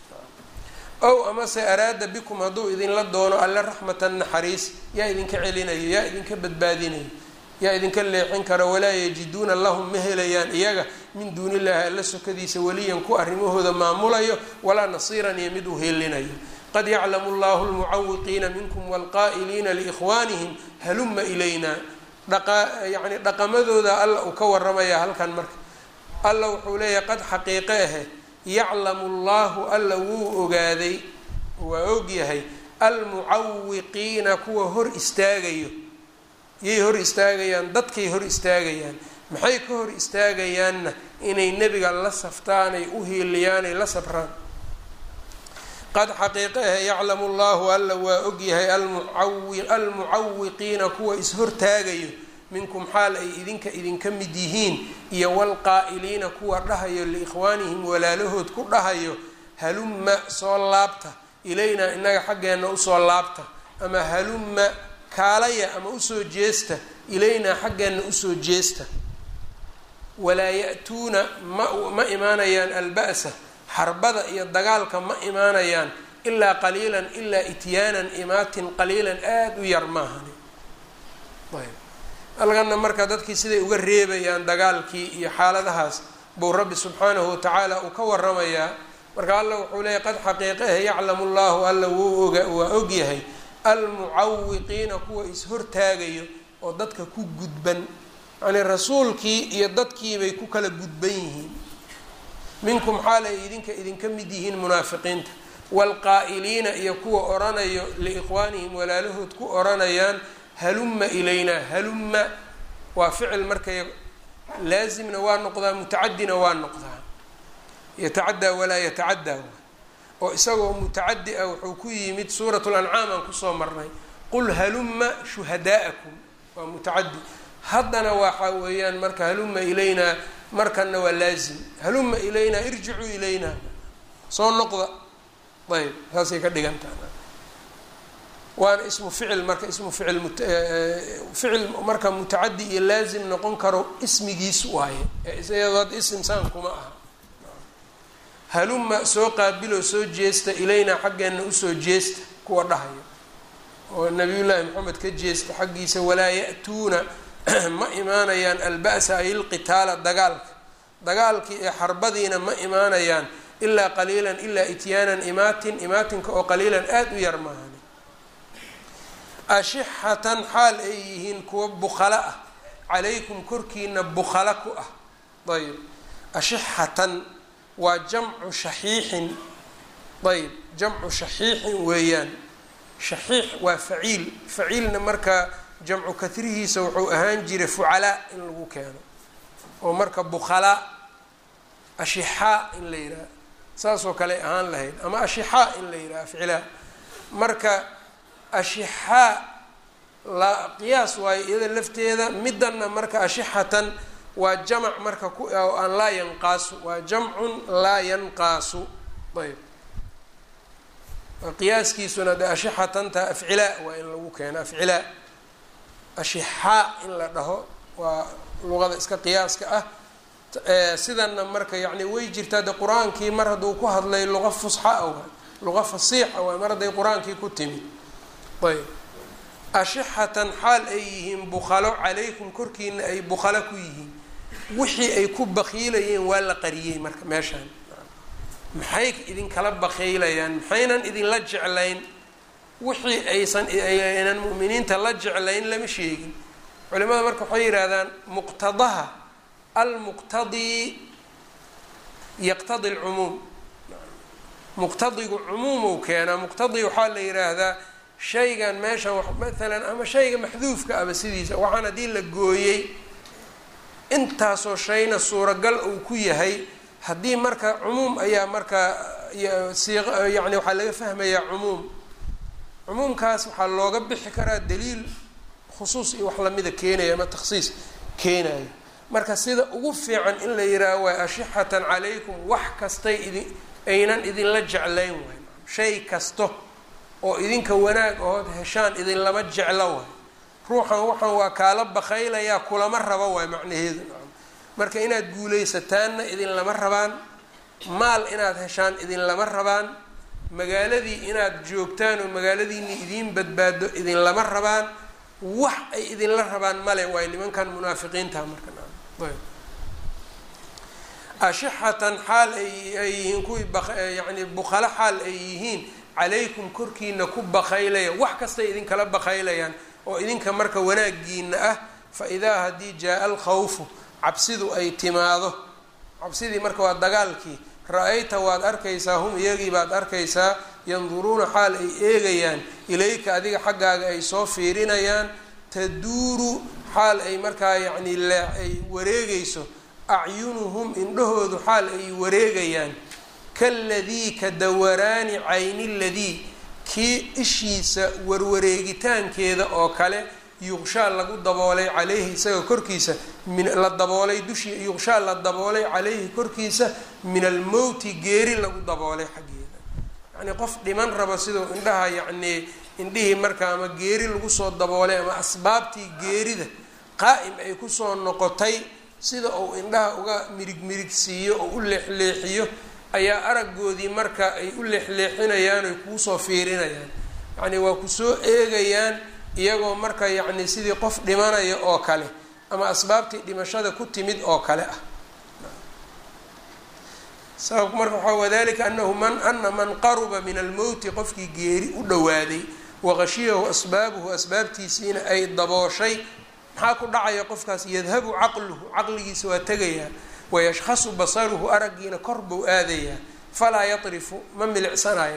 ow amase araada bikum hadduu idinla doono alle raxmatan naxariis yaa idinka celinayo yaa idinka badbaadinayo yaa idinka leexin kara walaa yajiduuna lahum ma helayaan iyaga min duuni illaahi alla sokadiisa weliyan ku arrimahooda maamulayo walaa nasiiran iyo mid u heelinayo qad yaclamu llahu lmucawiqiina minkum waalqaa'iliina liikhwaanihim haluma ilayna dhaqa yacni dhaqamadooda alla uu ka waramaya halkan marka alla wuxuu leeyahay qad xaqiiqe ahe yaclamu llahu alla wuu ogaaday waa ogyahay almucawiqiina kuwa hor istaagayo yay hor istaagayaan dadkay hor istaagayaan maxay ka hor istaagayaanna inay nebiga la saftaanay u hiiliyaanay la sabraan qad xaqiiqe ahe yaclamu llahu alla waa ogyahay almucawiqiina kuwa ishortaagayo minkum xaal ay idinka idinka mid yihiin iyo walqaa'iliina kuwa dhahayo liikhwaanihim walaalahood ku dhahayo halumma soo laabta ilaynaa innaga xaggeenna usoo laabta ama halumma kaalaya ama usoo jeesta ilaynaa xaggeenna usoo jeesta walaa ya-tuuna ma ma imaanayaan alba'sa xarbada iyo dagaalka ma imaanayaan ilaa qaliilan ilaa ityaanan imaatin qaliilan aada u yar maahani ayb halkana marka dadkii siday uga reebayaan dagaalkii iyo xaaladahaas buu rabbi subxaanahu watacaala uu ka waramayaa marka alla wuxuu leeyahy qad xaqiiqahe yaclamu llahu alla wuu oga waa ogyahay almucawiqiina kuwa is-hortaagayo oo dadka ku gudban yacnii rasuulkii iyo dadkiibay ku kala gudban yihiin minkum xaal ay idinka idinka mid yihiin munaafiqiinta waalqaa'iliina iyo kuwa oranayo liikhwaanihim walaalahood ku oranayaan halumma ilaynaa halumma waa ficil markay laasimna waa noqdaa mutacadina waa noqdaa yatacaddaa walaa yatacaddaa oo isagoo mutacadi ah wuxuu ku yimid suurat lancaam aan kusoo marnay qul halumma shuhadaa'akum waa mutacadi haddana waxa weeyaan marka halumma ilaynaa markana waa laazim halumma ilaynaa irjicuu ilaynaa soo noqda ayb saasay ka dhigantaha waana ismu ficil marka ismu ficil ficil marka mutacadi iyo laazim noqon karo ismigiis waaye eeiyadoo ism saan kuma aha haluma soo qaabiloo soo jeesta ilaynaa xaggeenna usoo jeesta kuwa dhahayo oo nabiyullaahi maxamed ka jeesta xaggiisa walaa ya-tuuna ma imaanayaan alba'sa ay ilqitaala dagaalka dagaalkii ee xarbadiina ma imaanayaan ilaa qaliilan ilaa ityaanan imaatin imaatinka oo qaliilan aada u yar maahan ashixatan xaal ay yihiin kuwa bukhala ah calaykum korkiina bukhala ku ah ayb ashixatan waa jamcu shaxiixin ayb jamcu shaxiixin weeyaan shaxiix waa faciil faciilna marka jamcu kahrihiisa wuxuu ahaan jiray fucalaa in lagu keeno oo marka bukhalaa ashixaa in la yidhaha saasoo kale ahaan lahayd ama ashixaa in la yidhaha ficlaa marka ashixaa la qiyaas waayo iyada lafteeda midanna marka ashixatan waa jamac marka ku oo aan laa yanqaasu waa jamcun laa yanqaasu ayb qiyaaskiisuna de ashixatanta afcilaa waa in lagu keeno afcilaa ashixaa in la dhaho waa luqada iska qiyaaska ah sidanna marka yacni way jirtaa de qur-aankii mar hadduu ku hadlay luqa fusxa waay luqa fasiixa waay mar hadday qur-aankii ku timid ayb ashixatan xaal ay yihiin bukhalo calaykum korkiina ay bukhalo ku yihiin wixii ay ku bakiilayeen waa la qariyey marka meeshaan maxay idinkala bakaylayaan maxaynan idinla jeclayn wixii aysan aynan mu'miniinta la jeclayn lama sheegin culimada marka waxay yidhaahdaan muqtadaha almuqtadii yaqtadi lcumuum muqtadigu cumuumou keenaa muqtadi waxaa la yidhaahdaa shaygan meeshan maalan ama shayga maxduufka aba sidiisa waxaan haddii la gooyey intaasoo shayna suuragal uu ku yahay haddii marka cumuum ayaa marka siiq yani waxaa laga fahmayaa cumuum cumuumkaas waxaa looga bixi karaa daliil khusuus iyo wax lamida keenaya ama takhsiis keenayo marka sida ugu fiican in la yihaaho waay ashixatan calaykum wax kastay idin aynan idinla jeclayn waay shay kasto oo idinka wanaag ood heshaan idinlama jeclo waay ruuxan waxaan waa kaala bakaylayaa kulama rabo waay macnaheedu marka inaad guulaysataanna idinlama rabaan maal inaad heshaan idinlama rabaan magaaladii inaad joogtaan oo magaaladiini idiin badbaado idinlama rabaan wax ay idinla rabaan male waay nimankan munaafiqiinta marka ashixatan xaal ay ay yihiin kuwii yani bukhalo xaal ay yihiin calaykum korkiina ku bakaylaya wax kastay idinkala bakaylayaan oo idinka marka wanaagiina ah fa idaa haddii jaa-a alkhawfu cabsidu ay timaado cabsidii marka waa dagaalkii ra-ayta waad arkaysaa hum iyagii baad arkaysaa yanduruuna xaal ay eegayaan ilayka adiga xaggaaga ay soo fiirinayaan taduuru xaal ay markaa yacni ay wareegayso acyunuhum indhahoodu xaal ay wareegayaan kaladii ka dawaraani cayni ladii kii ishiisa warwareegitaankeeda oo kale yuqshaa lagu daboolay caleyhi isaga korkiisa min la daboolay dushii yuqshaa la daboolay caleyhi korkiisa min almowti geeri lagu daboolay xaggeeda yacnii qof dhiman rabo siduu indhaha yacnii indhihii marka ama geeri lagu soo daboolay ama asbaabtii geerida qaa'im ay kusoo noqotay sida uu indhaha uga mirig mirigsiiyo oo u leexleexiyo ayaa aragoodii marka ay u leexleexinayaan oy kuusoo fiirinayaan yacnii waa kusoo eegayaan iyagoo marka yacni sidii qof dhimanaya oo kale ama asbaabtii dhimashada ku timid oo kale ah sababku marka waxaa wadalika anahu man ana man qaruba min almowti qofkii geeri u dhowaaday waqashiyahu asbaabuhu asbaabtiisiina ay dabooshay maxaa ku dhacaya qofkaas yadhabu caqluhu caqligiisa waa tegayaa wayashkhasu basaruhu araggiina kor buu aadayaa falaa yatrifu ma milicsanayo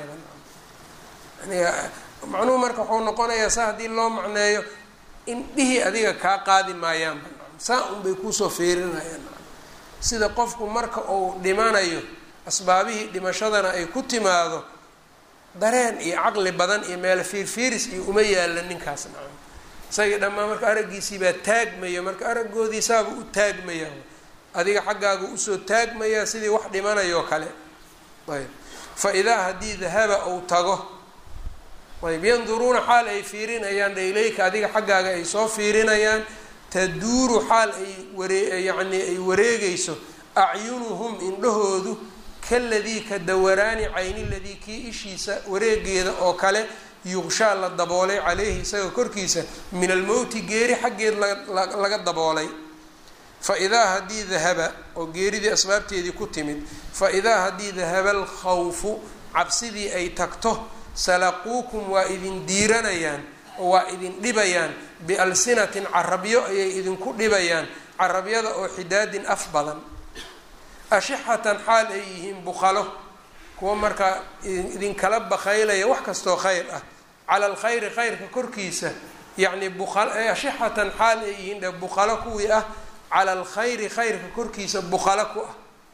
macnuhu marka wuxuu noqonayaa saa haddii loo macneeyo indhihii adiga kaa qaadi maayaanba saa unbay kuusoo fiirinayaan sida qofku marka uu dhimanayo asbaabihii dhimashadana ay ku timaado dareen iyo caqli badan iyo meelo fiirfiiris iyo uma yaalla ninkaas nacam isagii dhammaan marka araggiisii baa taagmaya marka araggoodii saaba u taagmaya adiga xaggaagu usoo taagmayaa sidii wax dhimanayoo kale ayb fa idaa haddii dahaba uu tago ayb yanduruuna xaal ay fiirinayaan ilayka adiga xaggaaga ay soo fiirinayaan taduuru xaal ay waree yacnii ay wareegayso acyunuhum indhahoodu kaladii ka dawaraani cayni ladii kii ishiisa wareegeeda oo kale yuqshaa la daboolay caleyhi isaga korkiisa min almowti geeri xaggeed laga daboolay fa idaa haddii dahaba oo geeridii asbaabteedii ku timid fa idaa haddii dahaba alkhawfu cabsidii ay tagto salaquukum waa idin diiranayaan oo waa idin dhibayaan bialsinatin carabyo ayay idinku dhibayaan carabyada oo xidaadin af badan ashixatan xaal ay yihiin bukhalo kuwa markaa idinkala bakaylaya wax kastoo khayr ah cala alkhayri khayrka korkiisa yacni ashixatan xaal ay yihiin dhe buqalo kuwii ah cala alkhayri khayrka korkiisa buqalo ku ah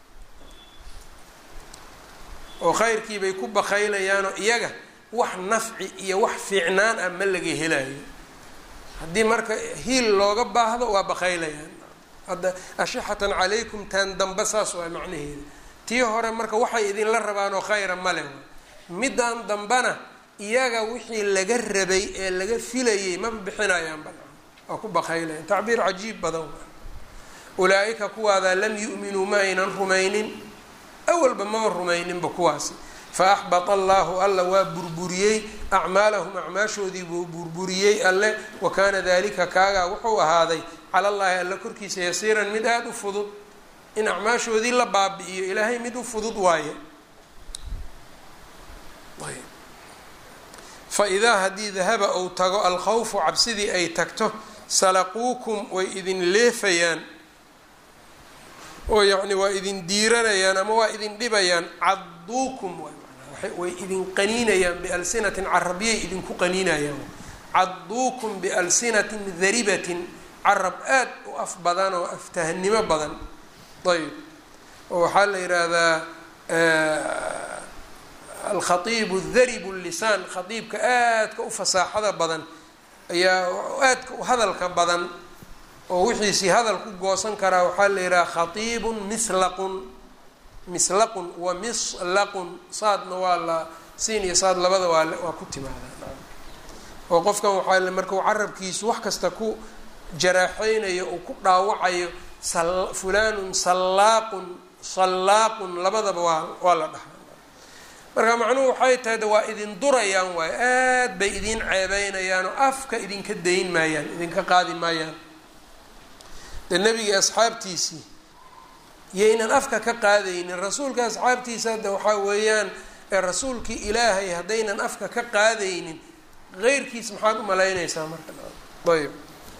oo khayrkiibay ku bakaylayaanoo iyaga wax nafci iyo wax fiicnaan ah ma laga helayo haddii marka hiil looga baahdo waa bakaylayaan hadda ashixatan calaykum taan damba saas waa macnaheeda tii hore marka waxay idinla rabaan oo khayra male middan dambana iyaga wixii laga rabay ee laga filayay maba bixinayaan ba waa ku bakaylayan tacbiir cajiib badan ulaa-ika kuwaadaa lam yu'minuu ma aynan rumaynin awalba maba rumayninba kuwaasi fa axbata allahu alla waa burburiyey acmaalahum acmaashoodii buu burburiyey alle wa kaana dalika kaagaa wuxuu ahaaday cala allaahi alle korkiisa yasiiran mid aada u fudud in acmaashoodii la baabi'iyo ilaahay mid u fudud waaye fa idaa haddii dahaba ou tago alkhawfu cabsidii ay tagto salaquukum way idin leefayaan oo yacni waa idin diiranayaan ama waa idin dhibayaan cadduukum way idin qaniinayaan bialsinatin carabiyay idinku qaniinayaan cadduukum bialsinatin daribatin carab aad u af badan oo aftahanimo badan ayb oo waxaa la yidhaahdaa alkhaiibu daribu lisaan khaiibka aadka u fasaaxada badan ayaa aadka u hadalka badan oo wixiisii hadal ku goosan karaa waxaa la yidhaha khaiibun mislaqun mislaqun wa mislaqun saadna waa la siin iyo saad labada waa waa ku timaadaa oo qofkan waxaa markau carabkiisu wax kasta ku jaraaxeynayo uu ku dhaawacayo fulanun sallaaqun sallaaqun labadaba waa waa la dhahaa marka macnuhu waxay tahay de waa idin durayaan waayo aad bay idin ceebeynayaan oo afka idinka dayn maayaan idinka qaadi maayaan de nebigii asxaabtiisii yaynan afka ka qaadaynin rasuulka asxaabtiisa hadda waxaa weeyaan rasuulkii ilaahay haddaynan afka ka qaadaynin qeyrkiis maxaad u malaynaysaa marka ayb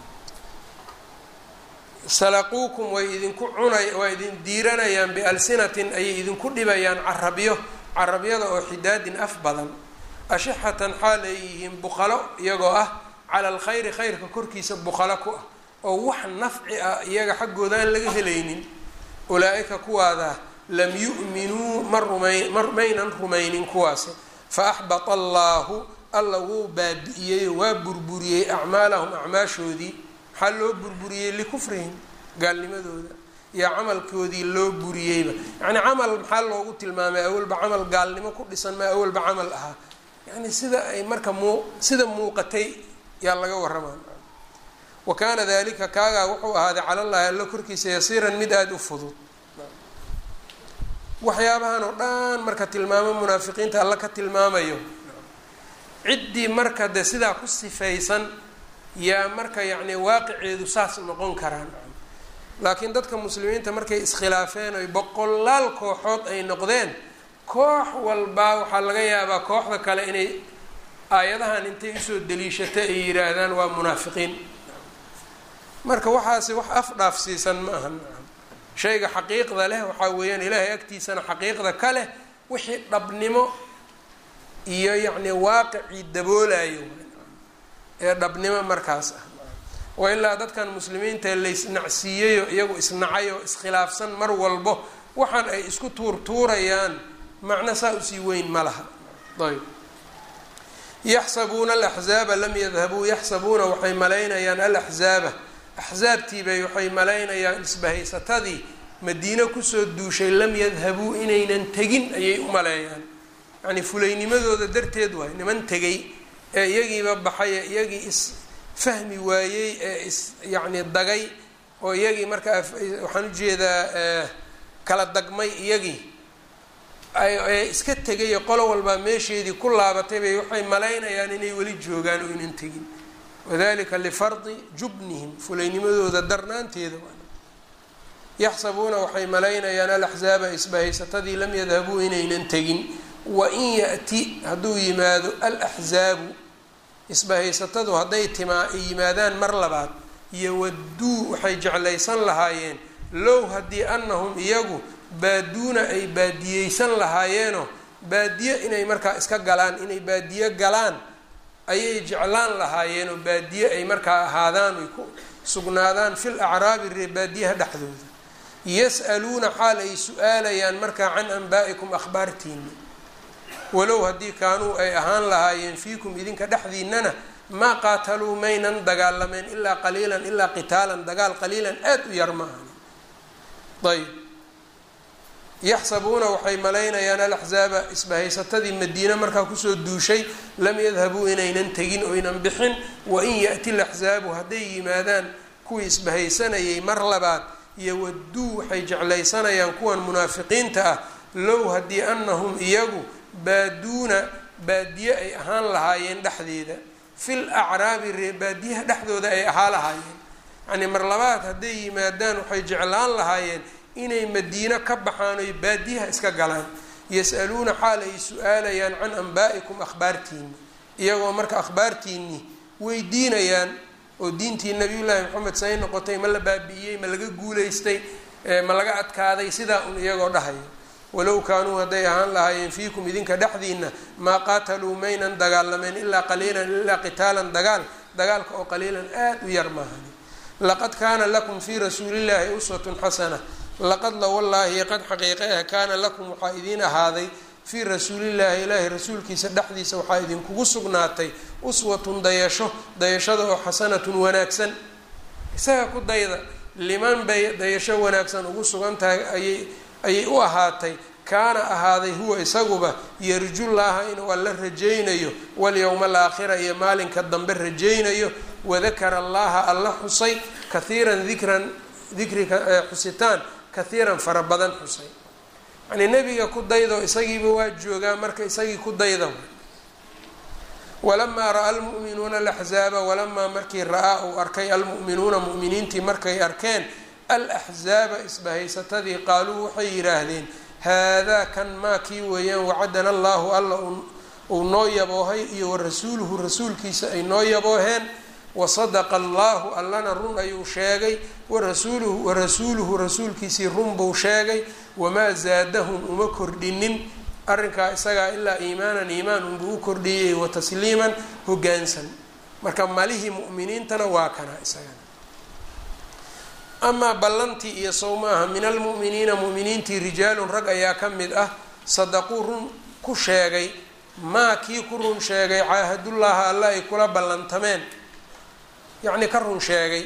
salaquukum way idinku cunay waa idin diiranayaan bialsinatin ayay idinku dhibayaan carabyo carabyada oo xidaadin af badan ashixatan xaal ay yihiin buqalo iyagoo ah cala alkhayri khayrka korkiisa buqalo ku ah oo wax nafci ah iyaga xaggooda aan laga helaynin ulaa-ika kuwaada lam yu'minuu ma rumay maynan rumaynin kuwaasi fa axbata allaahu alla wuu baabi'iyey waa burburiyey acmaalahum acmaashoodii maxaa loo burburiyey likufrihim gaalnimadooda iyo camalkoodii loo buriyeyba yacni camal maxaa loogu tilmaamay awalba camal gaalnimo ku dhisan maa awalba camal ahaa yani sida ay marka muu sida muuqatay yaa laga warramaa wa kaana dalika kaagaa wuxuu ahaaday cala llahi alla korkiisa yasiiran mid aada u fudud waxyaabahan oo dhan marka tilmaamo munaafiqiinta alla ka tilmaamayo ciddii marka de sidaa ku sifaysan yaa marka yacni waaqiceedu saas noqon karaan laakiin dadka muslimiinta markay iskhilaafeen oy boqolaal kooxood ay noqdeen koox walbaa waxaa laga yaabaa kooxda kale inay aayadahan intay usoo daliishata ay yidhaahdaan waa munaafiqiin marka waxaasi wax afdhaafsiisan ma aha shayga xaqiiqda leh waxaa weeyaan ilaahay agtiisana xaqiiqda ka leh wixii dhabnimo iyo yacni waaqicii daboolayo ee dhabnimo markaas ah wa ilaa dadkan muslimiinta laysnacsiiyeyo iyagu isnacay oo iskhilaafsan mar walbo waxaan ay isku tuurtuurayaan macno saa usii weyn ma laha ayb yaxsabuuna alaxzaaba lam yadhabuu yaxsabuuna waxay malaynayaan alaxzaaba axsaabtiibay waxay malaynayaan isbahaysatadii madiine kusoo duushay lam yadhabuu inaynan tegin ayay u maleeyaan yacnii fulaynimadooda darteed waay niman tegay ee iyagiiba baxay ee iyagii is fahmi waayey ee is yacni dagay oo iyagii markaa waxaan ujeedaa kala dagmay iyagii ee iska tegay qolo walbaa meesheedii ku laabatay bay waxay malaynayaan inay weli joogaan oo inan tegin wadalika lifardi jubnihim fulaynimadooda darnaanteeda yaxsabuuna waxay malaynayaan alaxzaaba isbahaysatadii lam yadhabuu inaynan tegin wain ya'ti hadduu yimaado alaxzaabu isbahaysatadu hadday timaa ay yimaadaan mar labaad yowadduu waxay jeclaysan lahaayeen low haddii annahum iyagu baaduuna ay baadiyeysan lahaayeenoo baadiye inay markaa iska galaan inay baadiye galaan ayay jeclaan lahaayeen oo baadiye ay markaa ahaadaan ay ku sugnaadaan fil acraabi reebaadiyaha dhexdooda yas-aluuna xaal ay su-aalayaan markaa can anbaa'ikum akhbaartiina walow haddii kaanuu ay ahaan lahaayeen fiikum idinka dhexdiinana maa qaataluu maynan dagaalameen ilaa qaliilan ilaa qitaalan dagaal qaliilan aada u yar ma ahani ayb yaxsabuuna waxay malaynayaan alaxzaaba isbahaysatadii madiine markaa kusoo duushay lam yadhabuu inaynan tegin oynan bixin wain ya-ti laxzaabu hadday yimaadaan kuwii isbahaysanayay mar labaad yowaduu waxay jeclaysanayaan kuwan munaafiqiinta ah low haddii anahum iyagu baaduuna baadiye ay ahaan lahaayeen dhexdeeda fil acraabi ree baadiyaha dhexdooda ay ahaa lahaayeen yacnii mar labaad hadday yimaadaan waxay jeclaan lahaayeen inay madiino ka baxaan oy baadiyaha iska galaan yas-aluuna xaal ay su-aalayaan can anbaa'ikum akhbaartiini iyagoo marka akhbaartiinii weydiinayaan oo diintii nabiyullaahi maxamed say noqotay ma la baabi'iyey ma laga guulaystay ma laga adkaaday sidaa un iyagoo dhahayo walow kaanuu hadday ahaan lahaayeen fiikum idinka dhexdiina maa qaataluu maynan dagaalameen ilaa qaliilan ilaa qitaalan dagaal dagaalka oo qaliilan aada u yar maahani laqad kaana lakum fii rasuulillaahi uswatun xasana laqad la wallaahi qad xaqiiqe ah kaana lakum waxaa idiin ahaaday fii rasuulillaahi ilaahi rasuulkiisa dhexdiisa waxaa idinkugu sugnaatay uswatun dayasho dayashada oo xasanatun wanaagsan isaga ku dayda liman bay dayasho wanaagsan ugu sugan tahay ayay ayay u ahaatay kaana ahaaday huwa isaguba yarjullaaha inuu alla rajaynayo walyowma alaakhira iyo maalinka dambe rajaynayo wadakara allaha alla xusay kahiiran dikran dikrika xusitaan kahiiran fara badan xusay yacnii nebiga ku daydo isagiiba waa joogaa marka isagii ku dayda walamaa ra-a almu'minuuna alaxzaaba walamaa markii ra-aa uu arkay almu'minuuna mu'miniintii markay arkeen alaxzaaba isbahaysatadii qaaluu waxay yidhaahdeen haadaa kan maa kii weeyaan wacadana allaahu alla uu noo yaboohay iyo warasuuluhu rasuulkiisa ay noo yabooheen wasadaqa allaahu allana run ayuu sheegay warasuuluhu warasuuluhu rasuulkiisii run buu sheegay wamaa zaadahum uma kordhinin arrinkaa isagaa ilaa iimaanan iimaan unbuu u kordhiyey wa tasliiman hoggaansan marka malihii mu'miniintana waa kana isagana amaa ballantii iyo sow maaha min almu'miniina mu'miniintii rijaalun rag ayaa ka mid ah sadaquu run ku sheegay maa kii ku run sheegay caahadullaaha alla ay kula ballantameen yacni ka run sheegay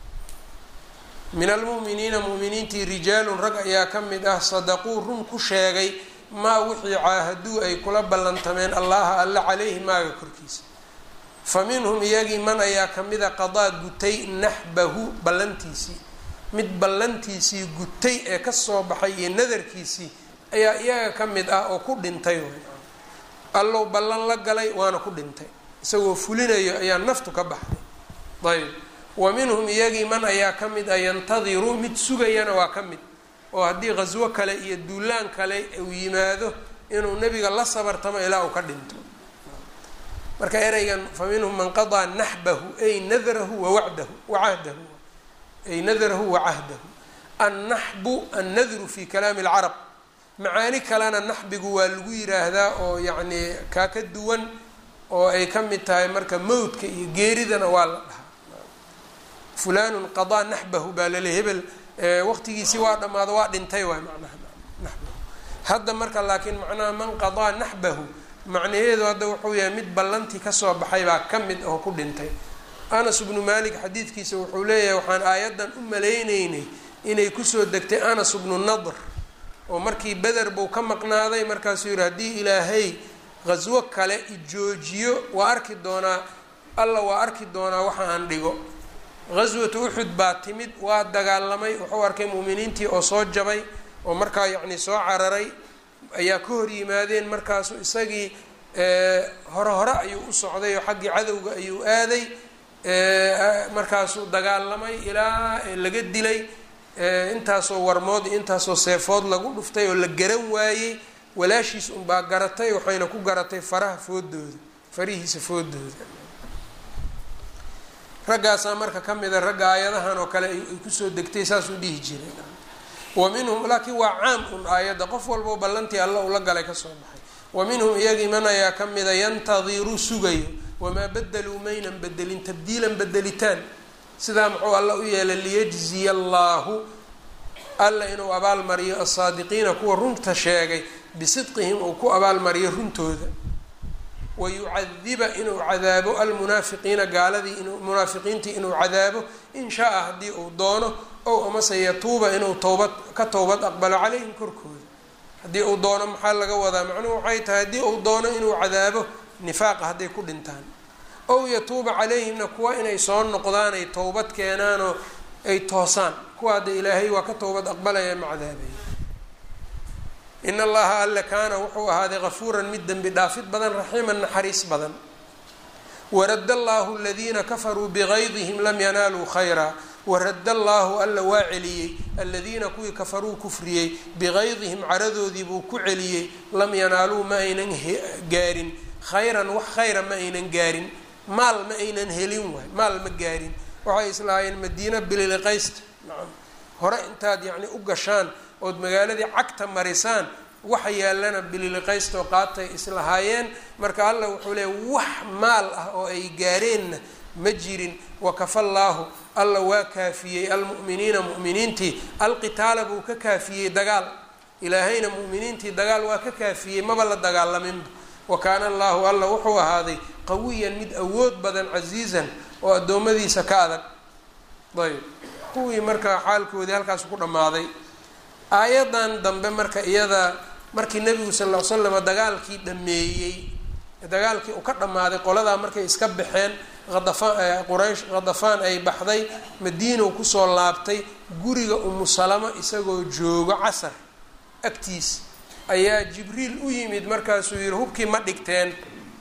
min almu'miniina mu'miniintii rijaalun rag ayaa ka mid ah sadaquu run ku sheegay maa wixii caahaduu ay kula ballantameen allaha alla caleyhi maaga korkiisa fa minhum iyagii man ayaa kamida qadaa gutay naxbahu ballantiisii mid ballantiisii gutay ee kasoo baxay iyo nadarkiisii ayaa iyaga ka mid ah oo ku dhintay allow ballan la galay waana ku dhintay isagoo fulinayo ayaa naftu ka baxday ayb wa minhum iyagii man ayaa ka mid ah yantadiru mid sugayana waa ka mid oo haddii qhaswo kale iyo duulaan kale uu yimaado inuu nebiga la sabartamo ilaa uu ka dhinto marka ereygan fa minhum man qadaa naxbahu ay nadarahu wawadahu wacahdahu ay nadarahu wacahdahu annaxbu annadru fi kalaami alcarab macaani kalena naxbigu waa lagu yiraahdaa oo yacnii kaa ka duwan oo ay ka mid tahay marka mowdka iyo geeridana waa la dhahaa fulanun qadaa naxbahu baa lale hebel waqtigiisii waa dhammaado waa dhintay waay macnaha naxbahu hadda marka laakiin macnaha man qadaa naxbahu macnaheedu hadda wuxuu yahay mid ballantii kasoo baxay baa ka mid oo ku dhintay anas ibnu malik xadiidkiisa wuxuu leeyahay waxaan aayaddan u malayneynay inay kusoo degtay anas ibnu nadr oo markii beder buu ka maqnaaday markaasuu yihi haddii ilaahay qhaswo kale ijoojiyo waa arki doonaa alla waa arki doonaa waxa aan dhigo qhaswatu uxud baa timid waa dagaalamay wuxuu arkay mu'miniintii oo soo jabay oo markaa yacni soo cararay ayaa ka hor yimaadeen markaasu isagii hore hore ayuu u socday oo xaggii cadowga ayuu aaday markaasuu dagaalamay ilaa laga dilay intaasoo warmood iyo intaasoo seefood lagu dhuftay oo la garan waayey walaashiis unbaa garatay waxayna ku garatay faraha foodooda farihiisa foodooda raggaasaa marka ka mida ragga aayadahan oo kale ay kusoo degtay saasuu dhihi jiray wa minhum laakiin waa caam un aayadda qof walbao ballantii alla ula galay kasoo baxay wa minhum iyagii man ayaa ka mida yantadiru sugayo wamaa badaluu maynan bedelin tabdiilan bedelitaan sidaa muxuu alla u yeelay liyajziya allaahu alla inuu abaalmariyo alsaadiqiina kuwa runta sheegay bisidqihim uu ku abaalmariyo runtooda wayucadiba inuu cadaabo almunaafiqiina gaaladii inuu munaafiqiintii inuu cadaabo in shaa-a haddii uu doono ow amase yatuuba inuu towbad ka towbad aqbalo calayhim korkooda haddii uu doono maxaa laga wadaa macnuhu waxay tahay haddii uu doono inuu cadaabo nifaaqa hadday ku dhintaan ow yatuuba calayhimna kuwa inay soo noqdaan ay towbad keenaanoo ay toosaan kuwa hadda ilaahay waa ka towbad aqbalaya ma cadaabaya in allaha alle kaana wuxuu ahaaday kafuuran mid dembi dhaafid badan raxiiman naxariis badan waradda allaahu aladiina kafaruu bigaydihim lam yanaaluu khayraa waradda allaahu alla waa celiyey aladiina kuwii kafaruu kufriyey bigaydihim caradoodii buu ku celiyey lam yanaaluu ma aynan gaarin khayran wax khayra ma aynan gaarin maal ma aynan helin waay maal ma gaarin waxay islahaayeen madiina bililiqaysta nacam hore intaad yacni u gashaan ood magaaladii cagta marisaan waxa yaallana bililiqaystoo qaatay islahaayeen marka alla wuxuu leeyay wax maal ah oo ay gaareenna ma jirin wakafallaahu alla waa kaafiyey almu'miniina mu'miniintii alqitaala buu ka kaafiyey dagaal ilaahayna mu'miniintii dagaal waa ka kaafiyey maba la dagaalaminba wa kaana allaahu alla wuxuu ahaaday qawiyan mid awood badan casiizan oo addoommadiisa ka adag ayb kuwii marka xaalkoodii halkaas ku dhammaaday aayadan dambe marka iyada markii nebigu sal ll ly slam dagaalkii dhameeyey dagaalkii uu ka dhammaaday qoladaa markay iska baxeen adafaan quraysh khadafaan ay baxday madiinow kusoo laabtay guriga umu salamo isagoo joogo casar agtiis ayaa jibriil u yimid markaasuu yihi hubkii ma dhigteen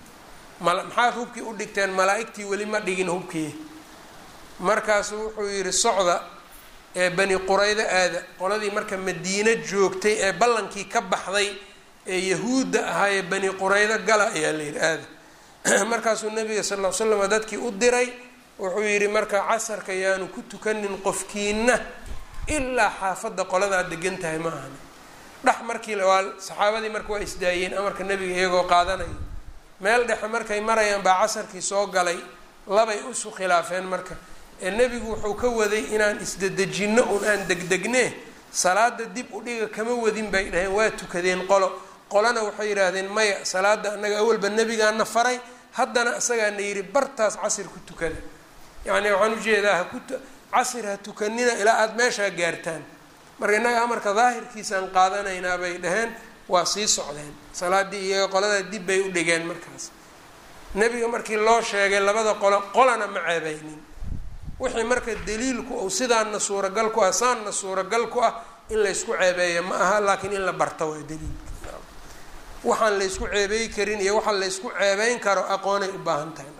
maxaad hubkii u dhigteen malaa-igtii weli ma dhigin hubkii markaasuu wuxuu yihi socda ee bani quraydo aada qoladii marka madiino joogtay ee ballankii ka baxday ee yahuudda ahaayee bani quraydo gala ayaa la yidhi aada markaasuu nabiga sal ll ly slam dadkii u diray wuxuu yidhi marka casarka yaanu ku tukanin qofkiina ilaa xaafadda qoladaad degan tahay ma ahani dhex markii waa saxaabadii marka waa isdaayeen amarka nebiga iyagoo qaadanaya meel dhexe markay marayaan baa casarkii soo galay labay isu khilaafeen marka ee nebigu wuxuu ka waday inaan isdedejinno un aan degdegne salaada dib u dhiga kama wadin bay dhaheen waa tukadeen qolo qolana waxay yidhaahdeen maya salaada annaga awalba nebigaana faray haddana isagaana yidhi bartaas casir ku tukada yacni waxaan ujeedaa haku casir ha tukanina ilaa aada meeshaa gaartaan marka innaga amarka daahirkiisaan qaadanaynaa bay dhaheen waa sii socdeen salaadii iyaga qoladaa dib bay u dhigeen markaas nebiga markii loo sheegay labada qolo qolana ma ceebaynin wixii marka daliilku ou sidaana suuragal ku ah saanna suuragal ku ah in laysku ceebeeya ma aha laakiin in la barto waa daliilka waxaan laysku ceebeey karin iyo waxaan laysku ceebeyn karo aqoonay u baahan tahay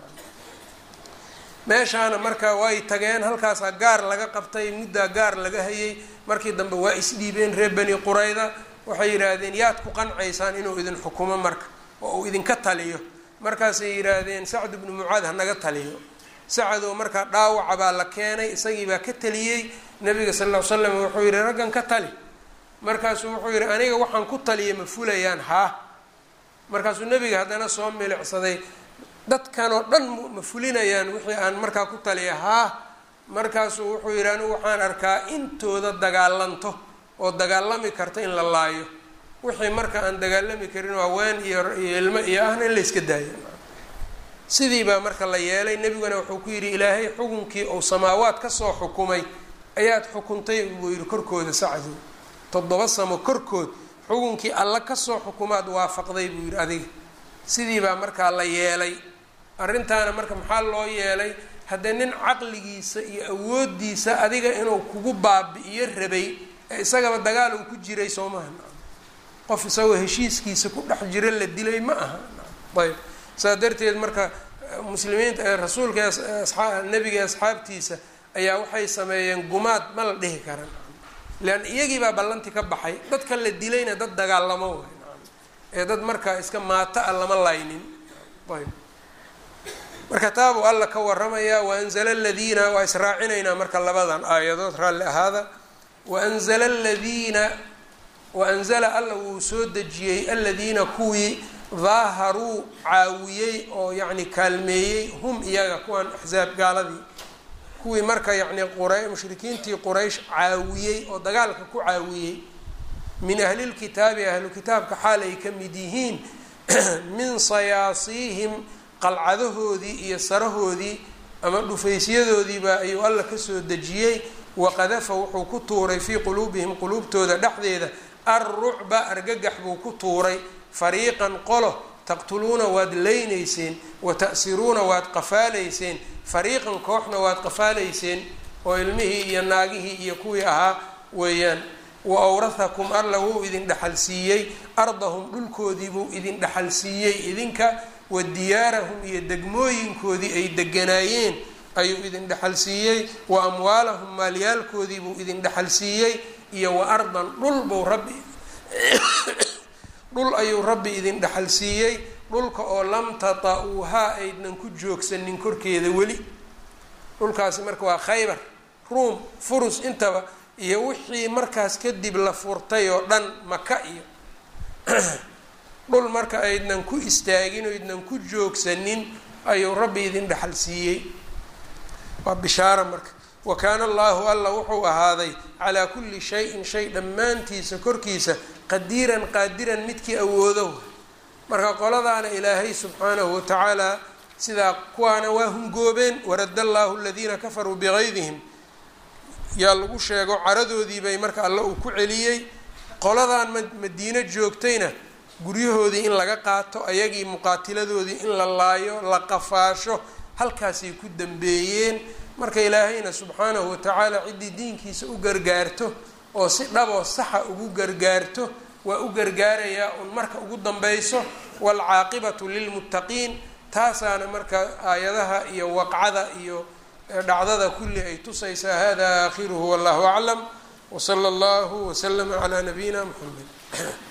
meeshaana marka way tageen halkaasaa gaar laga qabtay muddaa gaar laga hayay markii dambe waa isdhiibeen reer bani qurayda waxay yidhaahdeen yaad ku qancaysaan inuu idin xukumo marka oo uu idinka taliyo markaasay yidhaahdeen sacd ibnu mucaad hanaga taliyo sacadow markaa dhaawaca baa la keenay isagii baa ka taliyey nabiga sal ll ly slam wuxuu yihi raggan ka tali markaasuu wuxuu yihi aniga waxaan ku taliyay ma fulayaan haa markaasuu nebiga haddana soo milicsaday dadkan oo dhan ma fulinayaan wixii aan markaa ku taliya haa markaasuu wuxuu yihi anigu waxaan arkaa intooda dagaalanto oo dagaalami karta in la laayo wixii marka aan dagaalami karin haween iyo iyo ilmo iyo ahna in la yska daayo sidii baa marka la yeelay nebiguna wuxuu ku yidhi ilaahay xukunkii uu samaawaad kasoo xukumay ayaad xukuntay buu yihi korkooda sacdow toddoba samo korkood xukunkii alla kasoo xukumaad waafaqday buu yihi adiga sidii baa markaa la yeelay arrintaana marka maxaa loo yeelay haddee nin caqligiisa iyo awoodiisa adiga inuu kugu baabi-iyo rabay ee isagaba dagaal uu ku jiray soo maha qof isagoo heshiiskiisa ku dhex jiro la dilay ma aha ayb saas darteed marka muslimiinta rasuulka nebiga asxaabtiisa ayaa waxay sameeyeen gumaad ma la dhihi karan leanna iyagii baa ballanti ka baxay dadka la dilayna dad dagaalamo way ee dad marka iska maato a lama laynin ayb marka taabuu alla ka waramayaa waanzala aladiina waa israacinaynaa marka labadan aayadood raalli ahaada waanzala aladiina waanzala alla wuu soo dejiyey aladiina kuwii daaharuu caawiyey oo yacni kaalmeeyey hum iyaga kuwan axsaab gaaladii kuwii marka yacni qura mushrikiintii quraysh caawiyey oo dagaalka ku caawiyey min ahlilkitaabi ahlu kitaabka xaal ay ka mid yihiin min sayaasiihim qalcadahoodii iyo sarahoodii ama dhufaysyadoodiiba ayuu alla kasoo dejiyey waqadafa wuxuu ku tuuray fii quluubihim quluubtooda dhexdeeda alrucba argagax buu ku tuuray fariiqan qolo taqtuluuna waad leynayseen wa ta'siruuna waad qafaalayseen fariiqan kooxna waad qafaalayseen oo ilmihii iyo naagihii iyo kuwii ahaa weeyaan wa awrathakum alla wuu idin dhexal siiyey ardahum dhulkoodii buu idin dhexal siiyey idinka wa diyaarahum iyo degmooyinkoodii ay deganaayeen ayuu idin dhexal siiyey wa amwaalahum maalyaalkoodii buu idin dhexal siiyey iyo wa ardan dhul buu rabbi dhul ayuu rabbi idin dhexal siiyey dhulka oo lam tata-uuhaa aydnan ku joogsanin korkeeda weli dhulkaasi marka waa khaybar ruum furus intaba iyo wixii markaas kadib la furtay oo dhan maka iyo dhul marka aydnan ku istaagin oydnan ku joogsanin ayuu rabbi idin dhexal siiyey waa bishaaro marka wa kaana allahu alla wuxuu ahaaday calaa kulli shayin shay dhammaantiisa korkiisa qadiiran qaadiran midkii awoodo marka qoladaana ilaahay subxaanahu watacaala sidaa kuwaana waa hungoobeen warada allahu aladiina kafaruu bigaydihim yaa lagu sheego caradoodii bay marka alle uu ku celiyey qoladan madiino joogtayna guryahoodii in laga qaato ayagii muqaatiladoodii in la laayo la qafaasho halkaasay ku dambeeyeen marka ilaahayna subxaanahu watacaala ciddii diinkiisa u gargaarto oo si dhaboo saxa ugu gargaarto waa u gargaarayaa un marka ugu dambayso waalcaaqibatu lilmuttaqiin taasaana marka aayadaha iyo waqcada iyo dhacdada kulli ay tusaysaa hada aakhiruhu wallahu aclam wsala allahu waslama calaa nabiyina muxamed